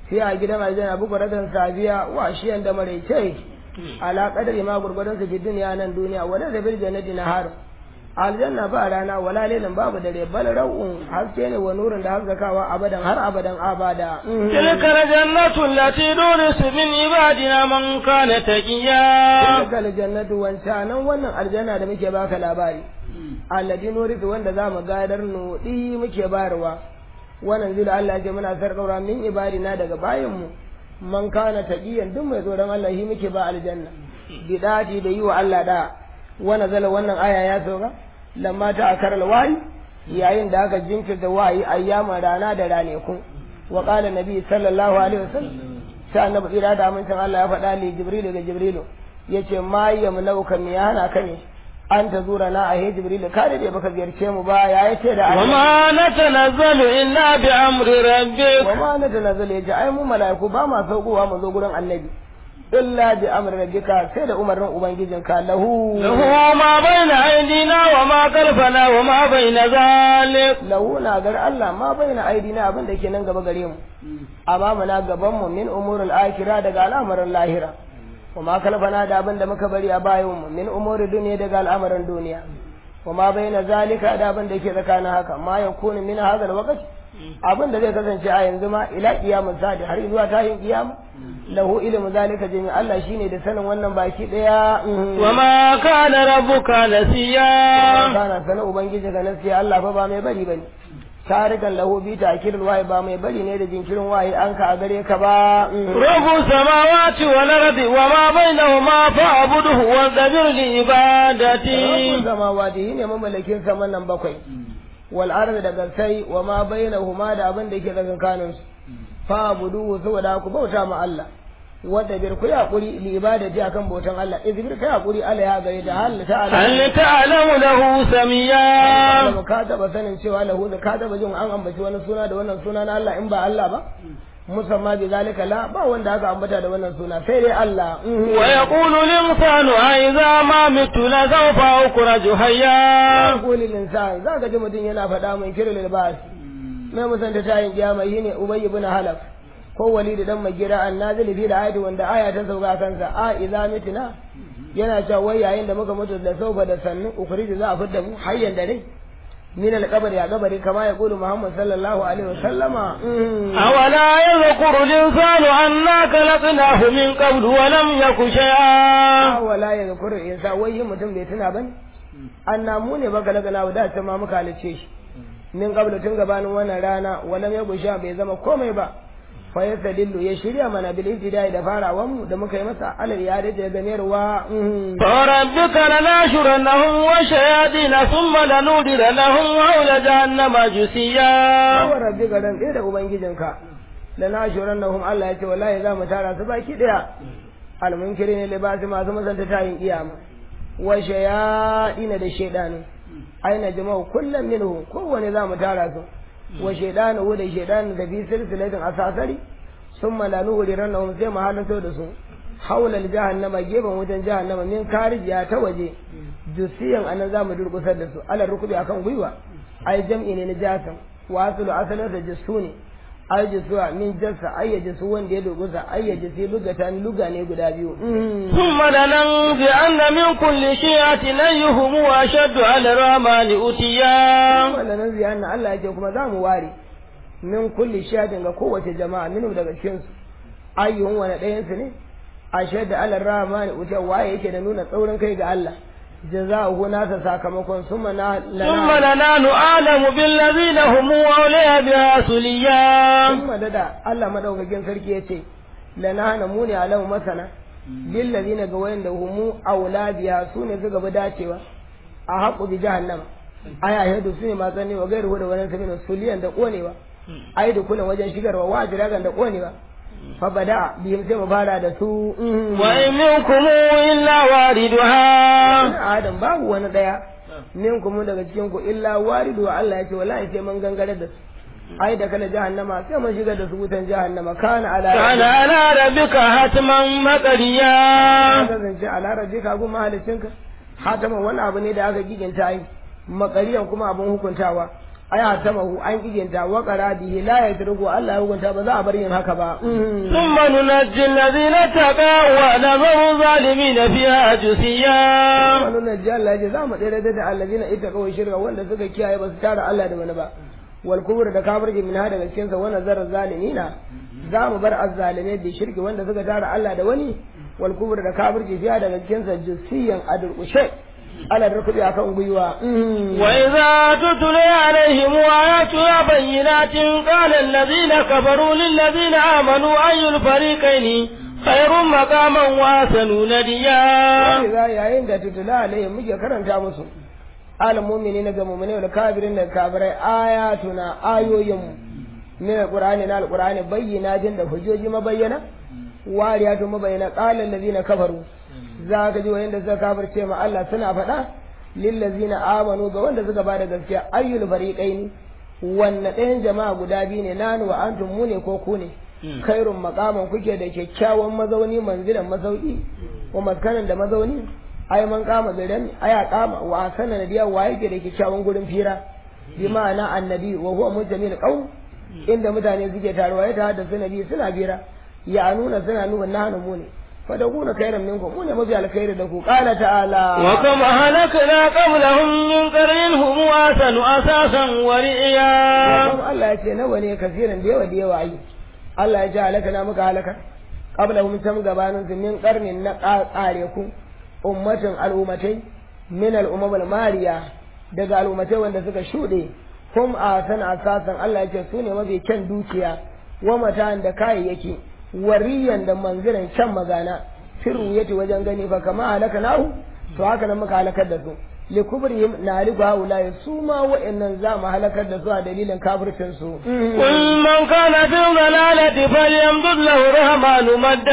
Speaker 1: sai a gidan aljanna buku rakan safiya wa shiyan da maraice ala qadari ma gurgurdan su fi duniya nan duniya wala da bil jannati nahar aljanna ba rana wala lailan babu dare bal rau'un haske ne wa nurin da haskakawa abadan har abadan abada
Speaker 2: تلك الجنة التي نورث من عبادنا من كان تقيا
Speaker 1: tilka aljannatu wancanan wannan aljanna da muke baka labari allati nurisu wanda za mu gadar nudi muke bayarwa wannan zila Allah ce muna sarƙaura min ibadina daga bayanmu man kana taqiyan duk mai tsoron Allah shi muke ba aljanna bidati da yi wa Allah da wannan zala wannan aya ya sauka lamma ta akar wahi yayin da aka jinkirta wahayi ayyaman rana da raneku wa qala nabi sallallahu alaihi wasallam sai annabi tsira da amincin Allah ya faɗa li jibril ga jibrilu yace ma yamnauka me yana ka ne an ta zura na a jibril ka da baka ziyarce mu ba ya yace da
Speaker 2: وما نتنزل إلا بأمر ربك
Speaker 1: wa ma na tanazzal yace ai mu malaiku ba ma saukowa mu zo gurin annabi illa bi amri rabbika sai da umarnin ubangijinka lahu
Speaker 2: له ما بين أيدينا وما خلفنا وما بين ذلك
Speaker 1: lahu na gar Allah ma baina aidina abin da ke nan gaba gare mu amma muna gaban mu min umurul akhirah daga al'amarin lahira kuma kalfana da abin da muka bari a bayan mu min umuri duniya daga al'amarin duniya kuma baina zalika da abin da ke tsakanin haka ma yakunu min hadal waqti abin da zai kasance a yanzu ma ila kiyamun sadi har zuwa tayin kiyama lahu ilmu zalika jami Allah shine da sanin wannan baki daya
Speaker 2: وما كان ربك نسيا
Speaker 1: kana sanin ubangiji ga nasiya Allah fa ba mai bari bane tarikan lahu bi ta'kirul wahi ba mai bari ne da jinkirin wahi an ka a gare ka ba
Speaker 2: رب السماوات والأرض وما بينهما فاعبده واصطبر لعبادته
Speaker 1: zama wadi ne mamallakin saman nan bakwai wal ardi da gansai wa ma bainahuma da abin da yake tsakankanin su fa budu saboda ku bauta ma Allah wanda bir ku hakuri li ibadati akan bautan Allah izbir kai hakuri Allah ya gare da hal ta'ala
Speaker 2: هل تعلم له سميا
Speaker 1: da ka taba sanin cewa lahu da ka taba jin an ambaci wani suna da wannan suna na Allah in ba Allah ba musamma bi zalika la ba wanda aka ambata da wannan suna sai dai Allah
Speaker 2: ويقول الإنسان أإذا ما مت لسوف أخرج حيا
Speaker 1: kulil insan zaka ji mutum yana faɗa mai kiril libas mai musanta tayin kiyama shine ubay ibn halaf ko walid dan magira annazil fi da ayati wanda aya ta sauka kansa a idza mitna yana cewa wai yayin da muka mutu da saufa da sannu ukhrij za a fidda mu hayyan da dai min al-qabri ya qabri kama ya qulu muhammad sallallahu alaihi wasallama
Speaker 2: أولا يذكر الإنسان أنا خلقناه من قبل ولم يك شيئا
Speaker 1: wala ya zakuru insa wai yin mutum bai tuna bane anna mu ne baka daga na da ta ma muka halice shi min qabla tun gabanin wannan rana walam ya gusha bai zama komai ba fa yastadillu ya shirya mana bil ibtidai da farawan mu da muka yi masa alal ya da ganerwa
Speaker 2: فربك لناشرنهم وشياطين ثم لنودر لهم حول جهنم جثيا
Speaker 1: wa rabbi garan da ubangijinka la nashurannahum Allah ya ce wallahi za mu tara su baki daya al munkirin libasi masu masanta tayin kiyama wa shayadina da shaydanu aina jama'u kullum minhu kowane za mu tara su wa shaydanu da shaydanu da bi silsilatin asasari summa la nuhrirannahum sai mu halarta da su haula jahannama gefen wajen jahannama min karijiya ta waje jusiyan anan za mu durkusar da su ala rukubi akan gwiwa ai jam'i ne na jasan wasu asalin da jisu ne ai jisuwa min jassa ai ya jisu wanda ya durkusa ai ya jisi lugata ni luga ne guda biyu
Speaker 2: ثم لننزعن من كل شيعة أيهم أشد على الرحمن أتيا
Speaker 1: wanda nan ziyarar Allah yake kuma za mu ware min kulli shadin ga kowace jama'a minu daga cikin su ayyuhun wani ɗayan su ne a shaida Allah rahmani wuce waye yake da nuna tsaurin kai ga Allah jaza'uhu nasa sakamakon summa na
Speaker 2: ثم لنحن أعلم بالذين هم أولياء بها سليا
Speaker 1: summa dada Allah madaukakin sarki yace lanahana mu ne alamu masana bil ladina ga wayanda humu auladiya su ne suka bi dacewa a haƙu bi jahannama aya yadu su ne masu ne wa gairu da wani sabina suliyan da konewa ai da kullum wajen shigarwa wa jiragan da konewa fa bada bihim sai mu fara da su
Speaker 2: وإن منكم إلا واردها
Speaker 1: wani adam babu wani daya min kuma daga cikin ku illa waridu Allah ya ce wallahi sai mun gangare da su ai da kala jahannama sai mun shigar da su wutan jahannama kana ala
Speaker 2: كان على ربك حتما مقريا
Speaker 1: kasance a larabi ka gun mahalicinka hatama wani abu ne da aka giginta yi makariyan kuma abin hukuntawa aya ta mahu an kijinta wa qaradihi la yatruku Allah ya hukunta ba za a bar yin haka ba
Speaker 2: ثم ننجي الذين اتقوا ونذر الظالمين فيها جثيا
Speaker 1: wannan najji Allah ya ce za mu tsere da allazina ittaqaw shirka wanda suka kiyaye ba su tara Allah da wani ba wal kubur da kafirci min hada daga cikin sa wannan zarar zalimina za mu bar azzalimai bi shirki wanda suka tara Allah da wani wal kubur da kafirci fiya daga cikin sa jusiyan adurkushe ala rukubi akan gwiwa
Speaker 2: وإذا تتلي عليهم آياتنا بينات قال الذين كفروا للذين آمنوا أي الفريقين خير مقاما وأحسن نديا
Speaker 1: za yayin da tutula alayhim muke karanta musu al mu'minina ga mu'minai da kafirin da kafirai ayatuna ayoyin min alqur'ani na alqur'ani bayyana jin da hujjoji mabayyana wariyatu mabayyana qala allazina kafaru za ka ji wayanda suka kafirce ma Allah suna faɗa lil ladzina amanu ga wanda suka bada gaskiya ayyul fariqaini wanne ɗayan jama'a guda biyu ne nanu wa antum mu ne ko ku ne kairun makaman kuke da kyakkyawan mazauni manzilan mazauki wa maskanan da mazauni ai man kama bidan aya kama wa asana nadiya wa yake da kyakkyawan gurin fira bi ma'ana annabi wa huwa mujamil qaum inda mutane suke taruwa ya da su nabi suna bira ya nuna suna nuna nahnu mu ne fa da kuna kairan minkum mu ne mafi alkhairi da ku qala ta'ala
Speaker 2: وكم أهلكنا قبلهم من قرن هم أحسن أساسا ورئيا
Speaker 1: kuma Allah ya ce nawa ne kasiran da yawa da yawa ai Allah ya ce halaka na muka halaka qabla hum tam gabanin su min qarnin na qare ku ummatin al'ummatai min al'ummul mariya daga al'ummatai wanda suka shude hum asan asasan Allah ya ce su ne mafi kyan dukiya wa matan da kayayyaki wariyan da manziran kyan magana firu yati wajen gani fa kama halaka nahu to haka nan muka halakar da su likubrihim na haliku haula su ma wa'annan za mu halakar da su a dalilin kafircin su
Speaker 2: قل من كان في الضلالة فليمدد له الرحمن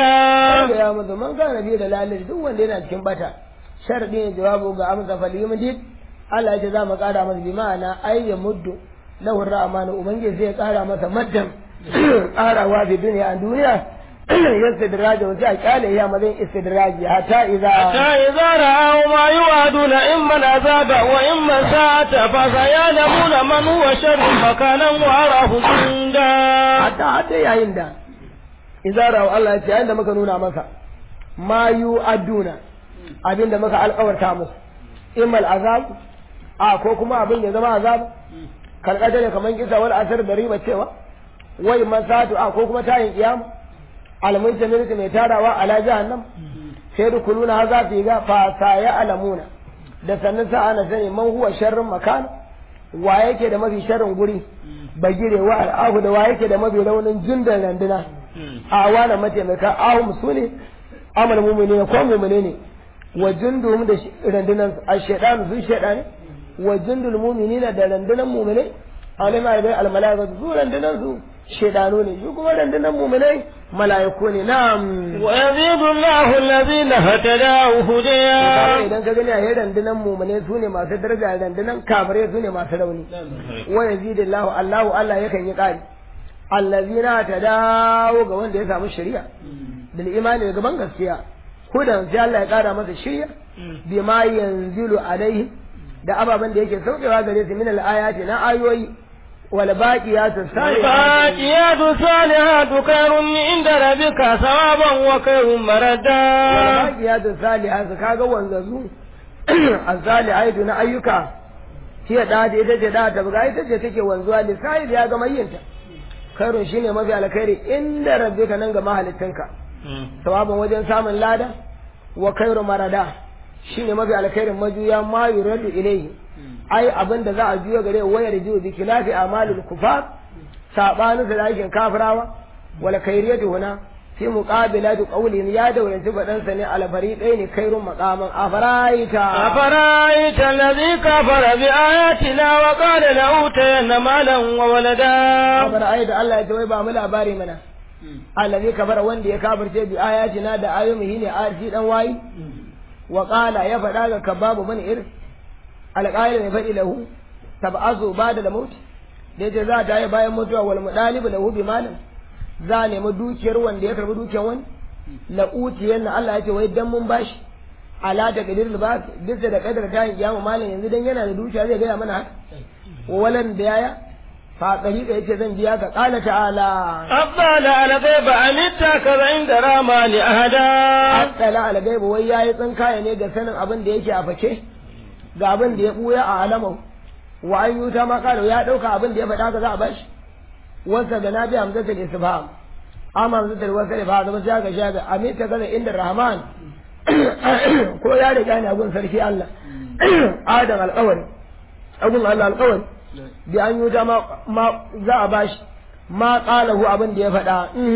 Speaker 2: مدا
Speaker 1: ya mutu man kana biyu da lalari duk wanda yana cikin bata sharadi ne jawabu ga amsa falyumdid Allah ya ce za mu kara masa bi ma'ana ay ya muddu lahu rahmanu ubangiji zai kara masa maddan karawa fi duniya a duniya yastidraja wa sai a kyale ya mazan istidraji hatta idza
Speaker 2: حتى إذا رأوا ما يوعدون إما العذاب وإما الساعة فسيعلمون من هو شر مكانا وأراه جندا
Speaker 1: hatta hatta yayin da idza rawu Allah ya ce yayin da muka nuna masa ma yu aduna abinda muka alƙawarta musu immal azab a ko kuma abin ya zama azab kalkata ne kaman kisa wal asar da riba cewa wai masatu a ko kuma tayin kiyama alamun jami'in mai tarawa ala jahannam sai dukuluna haza fi ga fa saya alamuna da sannan sa ana sani man huwa sharrin makana wa yake da mafi sharrin guri bagire wa al'ahu da wa yake da mafi raunin jindan randuna a wana mataimaka ahum su ne amal mumini ne ko mumini ne wa jundum da randunan a shaidan su shaidan wa jundul muminina da randunan mumini alima da almalaka su randunan su shaidanu ne su kuma randunan muminai mala'iku ne na'am
Speaker 2: ويزيد الله الذين اهتدوا
Speaker 1: Kaga
Speaker 2: هديا
Speaker 1: idan ka gani a yi randunan mumune su ne masu daraja randunan kafirai su ne masu rauni wa yazidillahu Allahu Allah yakan yi ƙari allazina ta dawo ga wanda ya samu shari'a bil imani da gaban gaskiya hudan sai Allah ya ƙara masa shari'a bima yanzilu alaihi da ababen da yake saukewa gare su min al ayati na ayoyi wal baqiyatu salihatu
Speaker 2: الباقيات الصالحات خير عند ربك ثوابا وخير مردا
Speaker 1: walbaqiyatu salihatu kaga wanzazu az-salihatu na ayyuka hiya da da ita ce da ta buga ita ce take wanzuwa lisa'il ya ga mayyinta khairun shine mafi alkhairi inda rabbika nan ga mahalittinka sawaban wajen samun lada wa khairu marada shine mafi alkhairin majuya ma yuradu ilayhi ai abin da za a juya gare wayar jiyo bi khilafi amalul kufar sabanin da aikin kafirawa wala khairiyatu huna fi muqabilati qawlin ya dauranci fadan sa ne al fariqaini khairun maqaman afaraita
Speaker 2: أفرأيت الذي كفر بآياتنا وقال لأوتين مالا وولدا
Speaker 1: afaraita Allah ya ce wai ba mu labari mana allazi kafara wanda ya kafirce bi ayatina da ayomihi ne arshi dan wayi wa qala ya faɗa ga kababu bin ir alqail ne faɗi lahu tab'azu ba'da al-maut da yace za ta yi bayan mutuwa wal mudalibu lahu bi malin za a nemi dukiyar wanda ya karbi dukiyar wani la utiyan Allah ya ce wai dan mun bashi ala da qadir libas bisa da kadar ta yi kiyama malin yanzu dan yana da dukiya zai gaya mana haka walan da yaya fa dariqa yace zan biya ka qala ta'ala
Speaker 2: أطلع على غيب أم اتخذ عند الرحمن أهدا
Speaker 1: Asala al-gaibu wai yayi tsinkaya ne ga sanin abin da yake a fake ga abin da ya buya a alamau wa an yuta ma kalo ya dauka abin da ya faɗa ka za a bashi wasa da nabi hamzatul isfaham amma hamzatul wasal fa zama sai ga shaga amin ta kaza inda rahman ko ya riga ne agun sarki Allah adam alƙawari agun Allah alƙawari bi an yuta ma ma za a bashi ma qalahu abin da ya faɗa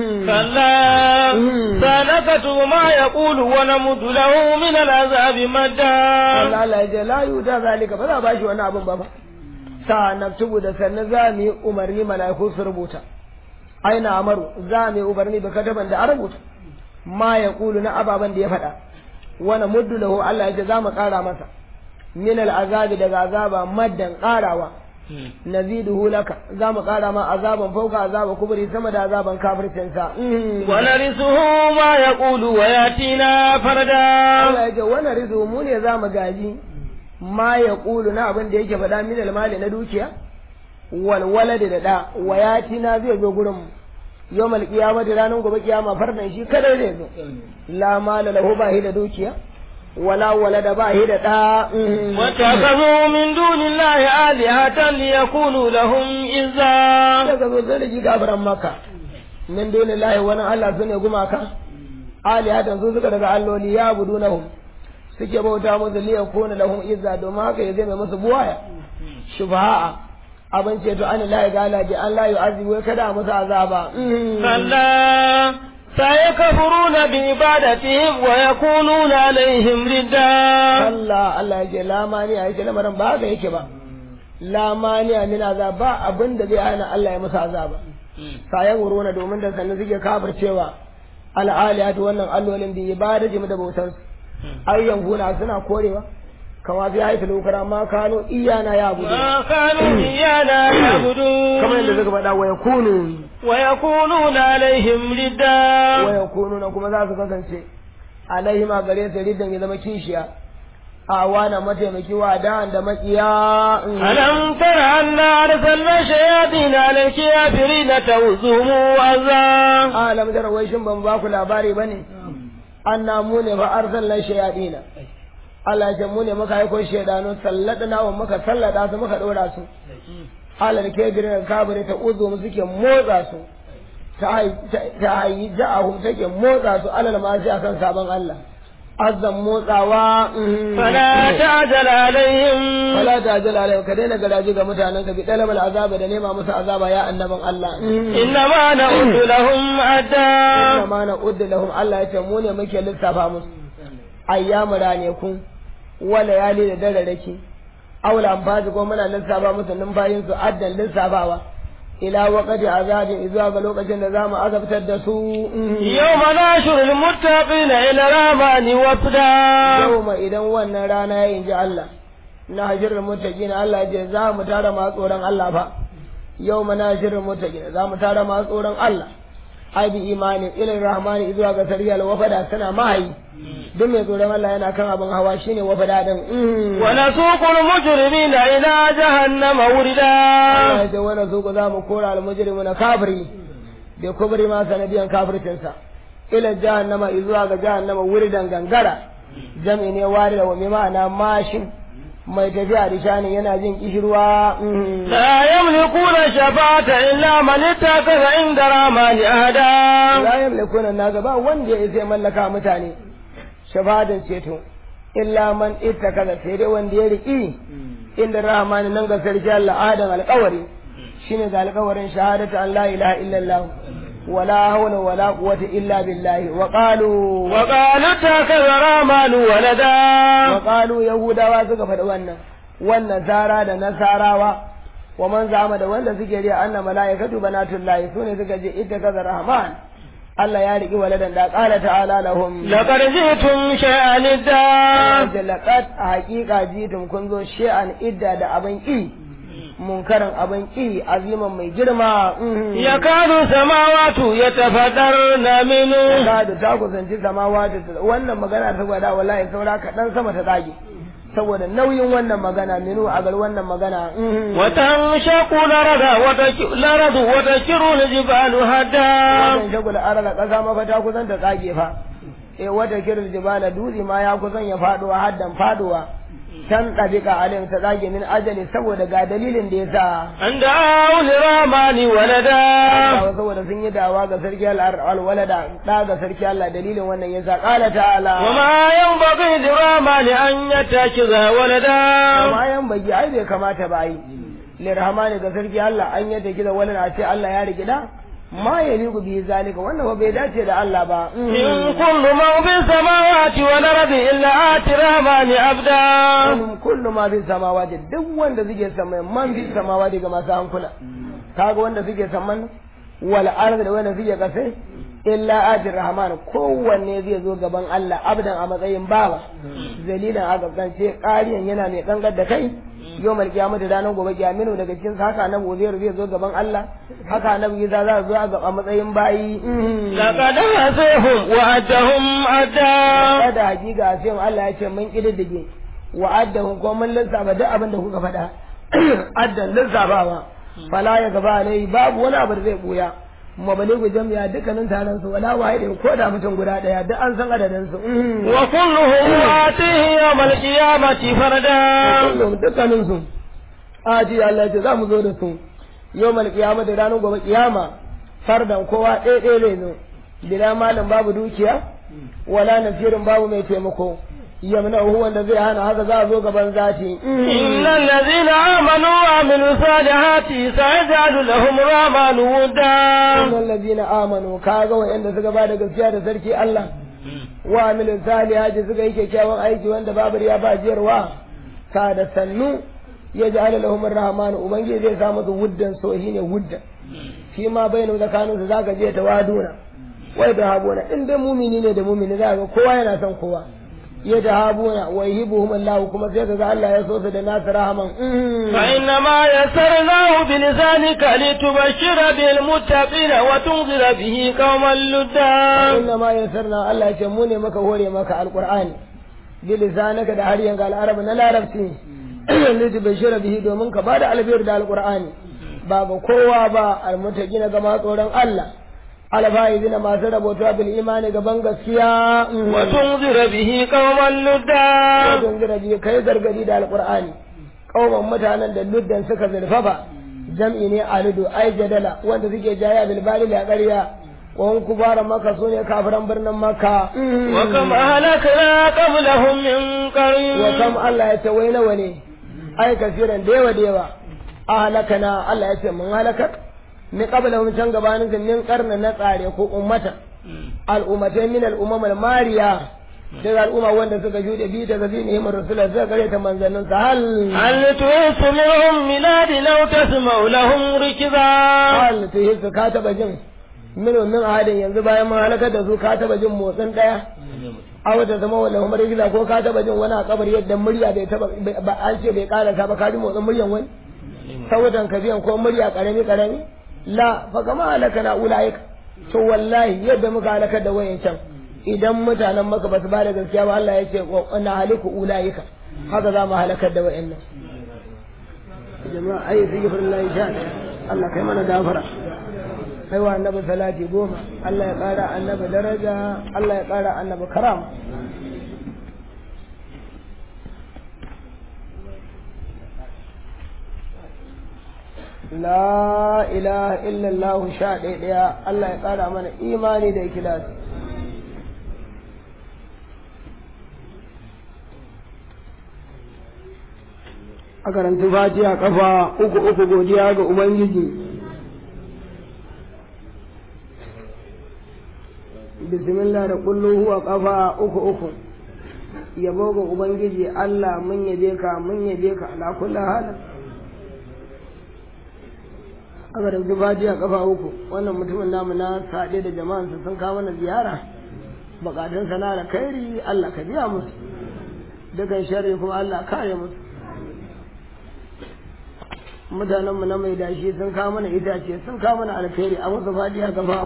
Speaker 2: كلا
Speaker 1: مم.
Speaker 2: سنكتب ما يقول ونمد له من العذاب مدا
Speaker 1: Allah Allah ya ce la yuta zalika ba za a bashi wani abin ba ba sa naktubu da sannan za mu yi umarni mala'iku su rubuta aina amaru za mu yi umarni da kataban da a rubuta ma ya kulu na ababen da ya faɗa wani muddu lahu Allah ya ce za mu ƙara masa min al'azabi daga azaba maddan ƙarawa naziduhu laka za mu ƙara ma azaban fauka azaba kubri sama da azaban kafircinsa
Speaker 2: ونرثه ما يقول وياتينا فردا
Speaker 1: Allah ya ce wani rizu mu ne za mu gaji ma ya ƙulu na abin da yake faɗa min almali na dukiya walwala da da wa ya na zai zo gurin mu yau mal kiyama da ranar gobe kiyama fardan shi kadai zai zo la mala lahu ba hi da dukiya wala wala da ba hi da da
Speaker 2: واتخذوا من دون الله آلهة ليكونوا لهم إزا
Speaker 1: daga zo zai da ji gafaran maka min dunillahi wani Allah su ne gumaka alihatan su suka daga alloli ya budunahum suke bauta musu liya kona lahum izza domin haka ya zai mai musu buwaya shubha'a abin ce to an la ga Allah ji an la yu'azibu wai kada a musu azaba
Speaker 2: كلا سيكفرون بعبادتهم ويكونون عليهم ردا
Speaker 1: Allah Allah ya ce la mani ya ce lamarin ba haka yake ba la mani min azab ba abin da zai hana Allah ya musu azaba sayan wurona domin da sannan suke kafircewa al'aliyatu wannan allolin bi ibadati mu da bautar su ayyan guna suna korewa kama fi haifin lokara ma kano iyana ya gudu
Speaker 2: ما كانوا إيانا يعبدون
Speaker 1: kamar yadda suka faɗa wa yakunu
Speaker 2: ويكونون عليهم ردا
Speaker 1: wa yakunu na kuma za su kasance alaihi ma gare su riddan ya zama kishiya a wana mataimaki wa da da makiya
Speaker 2: ألم تر أنا أرسلنا الشياطين على الكافرين توزهم وأذى
Speaker 1: alam da wai shin ban ba ku labari bane anna mu ne fa arsalna shayadina Allah ya ce mu ne muka aiko shaydanu salladna wa muka sallada su muka dora su alal kabirin kabire ta uzu mu suke motsa su ta hay- ta hayi ja'ahum take motsa su alal ma sai akan sabon Allah azan motsawa mhm.
Speaker 2: فلا تعجل عليهم
Speaker 1: fala ta jala alai ka daina garaji ga mutanen ka bi dalabal azaba da nema musu azaba ya annaban Allah
Speaker 2: إنما نعد لهم أدا
Speaker 1: inna ma na udda lahum Allah ya ce mu ne muke lissafa musu ayyamu ranakun wa layali da dararraki aula amfaji ko muna lissafa musu numfashin su addan lissafawa ila waqati azabin zuwa ga lokacin da zamu azabtar da su
Speaker 2: يوم ناشر المتقين إلى الرحمن وفدا
Speaker 1: yawma idan wannan rana ya inji Allah na hajjar mutaqin Allah ya ce za mu tara masu tsoron Allah fa yawma nashirul mutaqin za mu tara masu tsoron Allah ai bi imani ilin rahmani zuwa ga sariyal wafada suna mahayi duk mai tsoron Allah yana kan abin hawa shine wafada din
Speaker 2: ونسوق المجرمين إلى جهنم وردا
Speaker 1: Allah ya ce wani su za mu kora al na kafiri da kubri ma sanadiyan kafircinsa ila jahannama zuwa ga jahannama wuridan gangara jami ne wari da wani ma'ana mashin mai tafiya da shanin yana jin kishirwa
Speaker 2: لا يملكون الشفاعة إلا من اتخذ عند الرحمن أهدا
Speaker 1: la yamlikuna na gaba wanda ya isa ya mallaka mutane shafadin ceto illa man ittakaza sai dai wanda ya riki inda rahmani nan ga sarki Allah adam alƙawari shine ga alƙawarin shahadatu an la ilaha illallah wala hawla wala quwwata illa billahi wa qalu
Speaker 2: وقالوا اتخذ الرحمن ولدا
Speaker 1: wa qalu yahudawa suka faɗi wannan wannan zara da nasarawa wa man zama da wanda suke riya anna malaikatu banatullahi sune suka je ittakaza rahman Allah ya riki waladan da qala ta'ala lahum
Speaker 2: لقد جئتم شيئا إدا
Speaker 1: da laqad a haƙiƙa jitum kun zo shi'an idda da abin ƙi munkarin abin ƙi aziman mai girma
Speaker 2: يكاد السماوات يتفطرن منه
Speaker 1: da da ta kusanci samawa da wannan magana ta gwada wallahi saura kaɗan sama ta tsage saboda nauyin wannan magana minu a gar wannan magana
Speaker 2: وتنشق الأرض وتك- الأرض وتكر الجبال هدا
Speaker 1: wannan shagula arala ƙasa mafata kusan ta tsage fa eh wata kirin jibala dutse ma ya kusan ya faduwa haddan faduwa can ɗabiƙa alim ta tsage min ajali saboda ga dalilin da ya sa
Speaker 2: أن دعوا للرحمن ولدا
Speaker 1: Allah saboda sun yi dawa ga sarki alwalada ɗa ga sarki Allah dalilin wannan ya sa ƙala ta'ala
Speaker 2: وما ينبغي للرحمن أن يتخذ ولدا
Speaker 1: amma yan bagi ai bai kamata ba ai lirhamani ga sarki Allah an yadda gida wani a ce Allah ya rigida ma ya ligu bi zalika wannan ba bai dace da Allah ba
Speaker 2: إن كل من في السماوات والأرض إلا آتي الرحمن عبدا
Speaker 1: Kullum kullu ma fi samawati duk wanda suke samai man fi samawati ga masu hankula kaga wanda suke saman wal ardi da wanda suke kase illa ajir rahman kowanne zai zo gaban Allah abdan a matsayin bawa zalilan a gaskance ƙariyan yana mai kangar da kai yawmal qiyamati ranar gobe kiyaminu daga cikin haka na gobe zai zo gaban Allah haka na Isa za zo a gaba matsayin bayi
Speaker 2: لقد هزيهم وعدهم عدا
Speaker 1: kada hakika sai Allah ya ce mun kididdige wa'addahum ko mun lissafa duk abin da kuka faɗa addan lissafawa fala ya gaba alai babu wani abu da zai buya mabaligu jami'a dukkanin taron su wala wahidin ko da mutum guda daya duk an san adadin su
Speaker 2: وكلهم آتيه يوم القيامة فردا
Speaker 1: kullum dukkanin su aji Allah ya ce za mu zo da su yawmal qiyamati ranar gobe kiyama fardan kowa ɗaya ɗaya ne zo bila malam babu dukiya wala nasirin babu mai taimako yamna wanda zai hana haka za a zo gaban zati
Speaker 2: إن الذين آمنوا وعملوا الصالحات سيجعل لهم الرحمن ودا
Speaker 1: innal ladina amanu kaga wa'anda suka ba da gaskiya da sarki Allah wa amilin salihati suka yi kyakkyawan aiki wanda babu ya ba jiyarwa ka da sannu ya ji ala lahum rahman ubangiji zai sa musu wuddan so shine wuddan shi ma bainu tsakanin su zaka je tawaduna wai da habuna in dai mumini ne da mumini za ga kowa yana son kowa ya da habuna wa yuhibbuhum Allah kuma sai kaga Allah ya so su da nasu rahaman
Speaker 2: فإنما يسرناه بلسانك لتبشر بالمتقين وتنذر به قوما لدا
Speaker 1: inna ma yassarna Allah ya ce mu ne maka hore maka alqur'ani bi lisanaka da har yanga al-arab na larabci lidi bashira bihi domin ka bada albiyar da alqur'ani ba ga kowa ba almutaqina ga ma tsoron Allah alfaizina masu rabota bil imani gaban gaskiya
Speaker 2: وتنذر به قوما لدا
Speaker 1: wajen girabi kai gargadi da alqur'ani kauman mutanen da luddan suka zurfafa jam'i ne alidu ai jadala wanda suke jaya bil bali la ƙarya wa kubara maka sune kafiran birnin makka
Speaker 2: وكم أهلكنا قبلهم من قرن
Speaker 1: wa kam Allah ya ce wai nawa ne ai kasiran da yawa da yawa a halakana Allah ya ce mun halakar min qablahum can gabanin su min qarna na tsare ko ummata al'ummatai min al'umam mariya daga al'umma wanda suka jude bi daga zinihim rasulullah suka gare ta manzannin sa hal
Speaker 2: هل تحس منهم ميلاد لو تسمع لهم ركزا
Speaker 1: hal to hisu ka taba jin min min ahadin yanzu bayan mun halakar da su ka taba jin motsin daya a wata zama wala umar gida ko ka taba jin wani a kabar yadda murya bai taba ba an ce bai karasa ba ka ji motsin muryan wani sautan ka biyan ko murya karami karami la fa kama halaka na ulaika to wallahi yadda muka halakar da wayancan idan mutanen maka ba su ba da gaskiya ba Allah ya ce wa na haliku ulaika haka za mu halakar da wayannan jama'a ayi sigifrullahi sha Allah kai mana gafara kai wa annabi salati goma Allah ya kara annabi daraja Allah ya kara annabi karama la ilaha illallah sha ɗaya ɗaya Allah ya ƙara mana imani da ikilasi a karanta fatiha kafa uku uku godiya ga ubangiji bismillah da kullu huwa kafa uku uku yabo ga ubangiji Allah mun yabe ka mun yabe ka ala kulli halin aka da fatiha kafa uku wannan mutumin namu na saɗe da jama'ansa sun kawo mana ziyara bukatun sana da kairi Allah ka biya musu dukan sharri kuma Allah kare musu mutanenmu na mai dashi sun kawo mana itace sun kawo mana alkhairi a musu fatiha kafa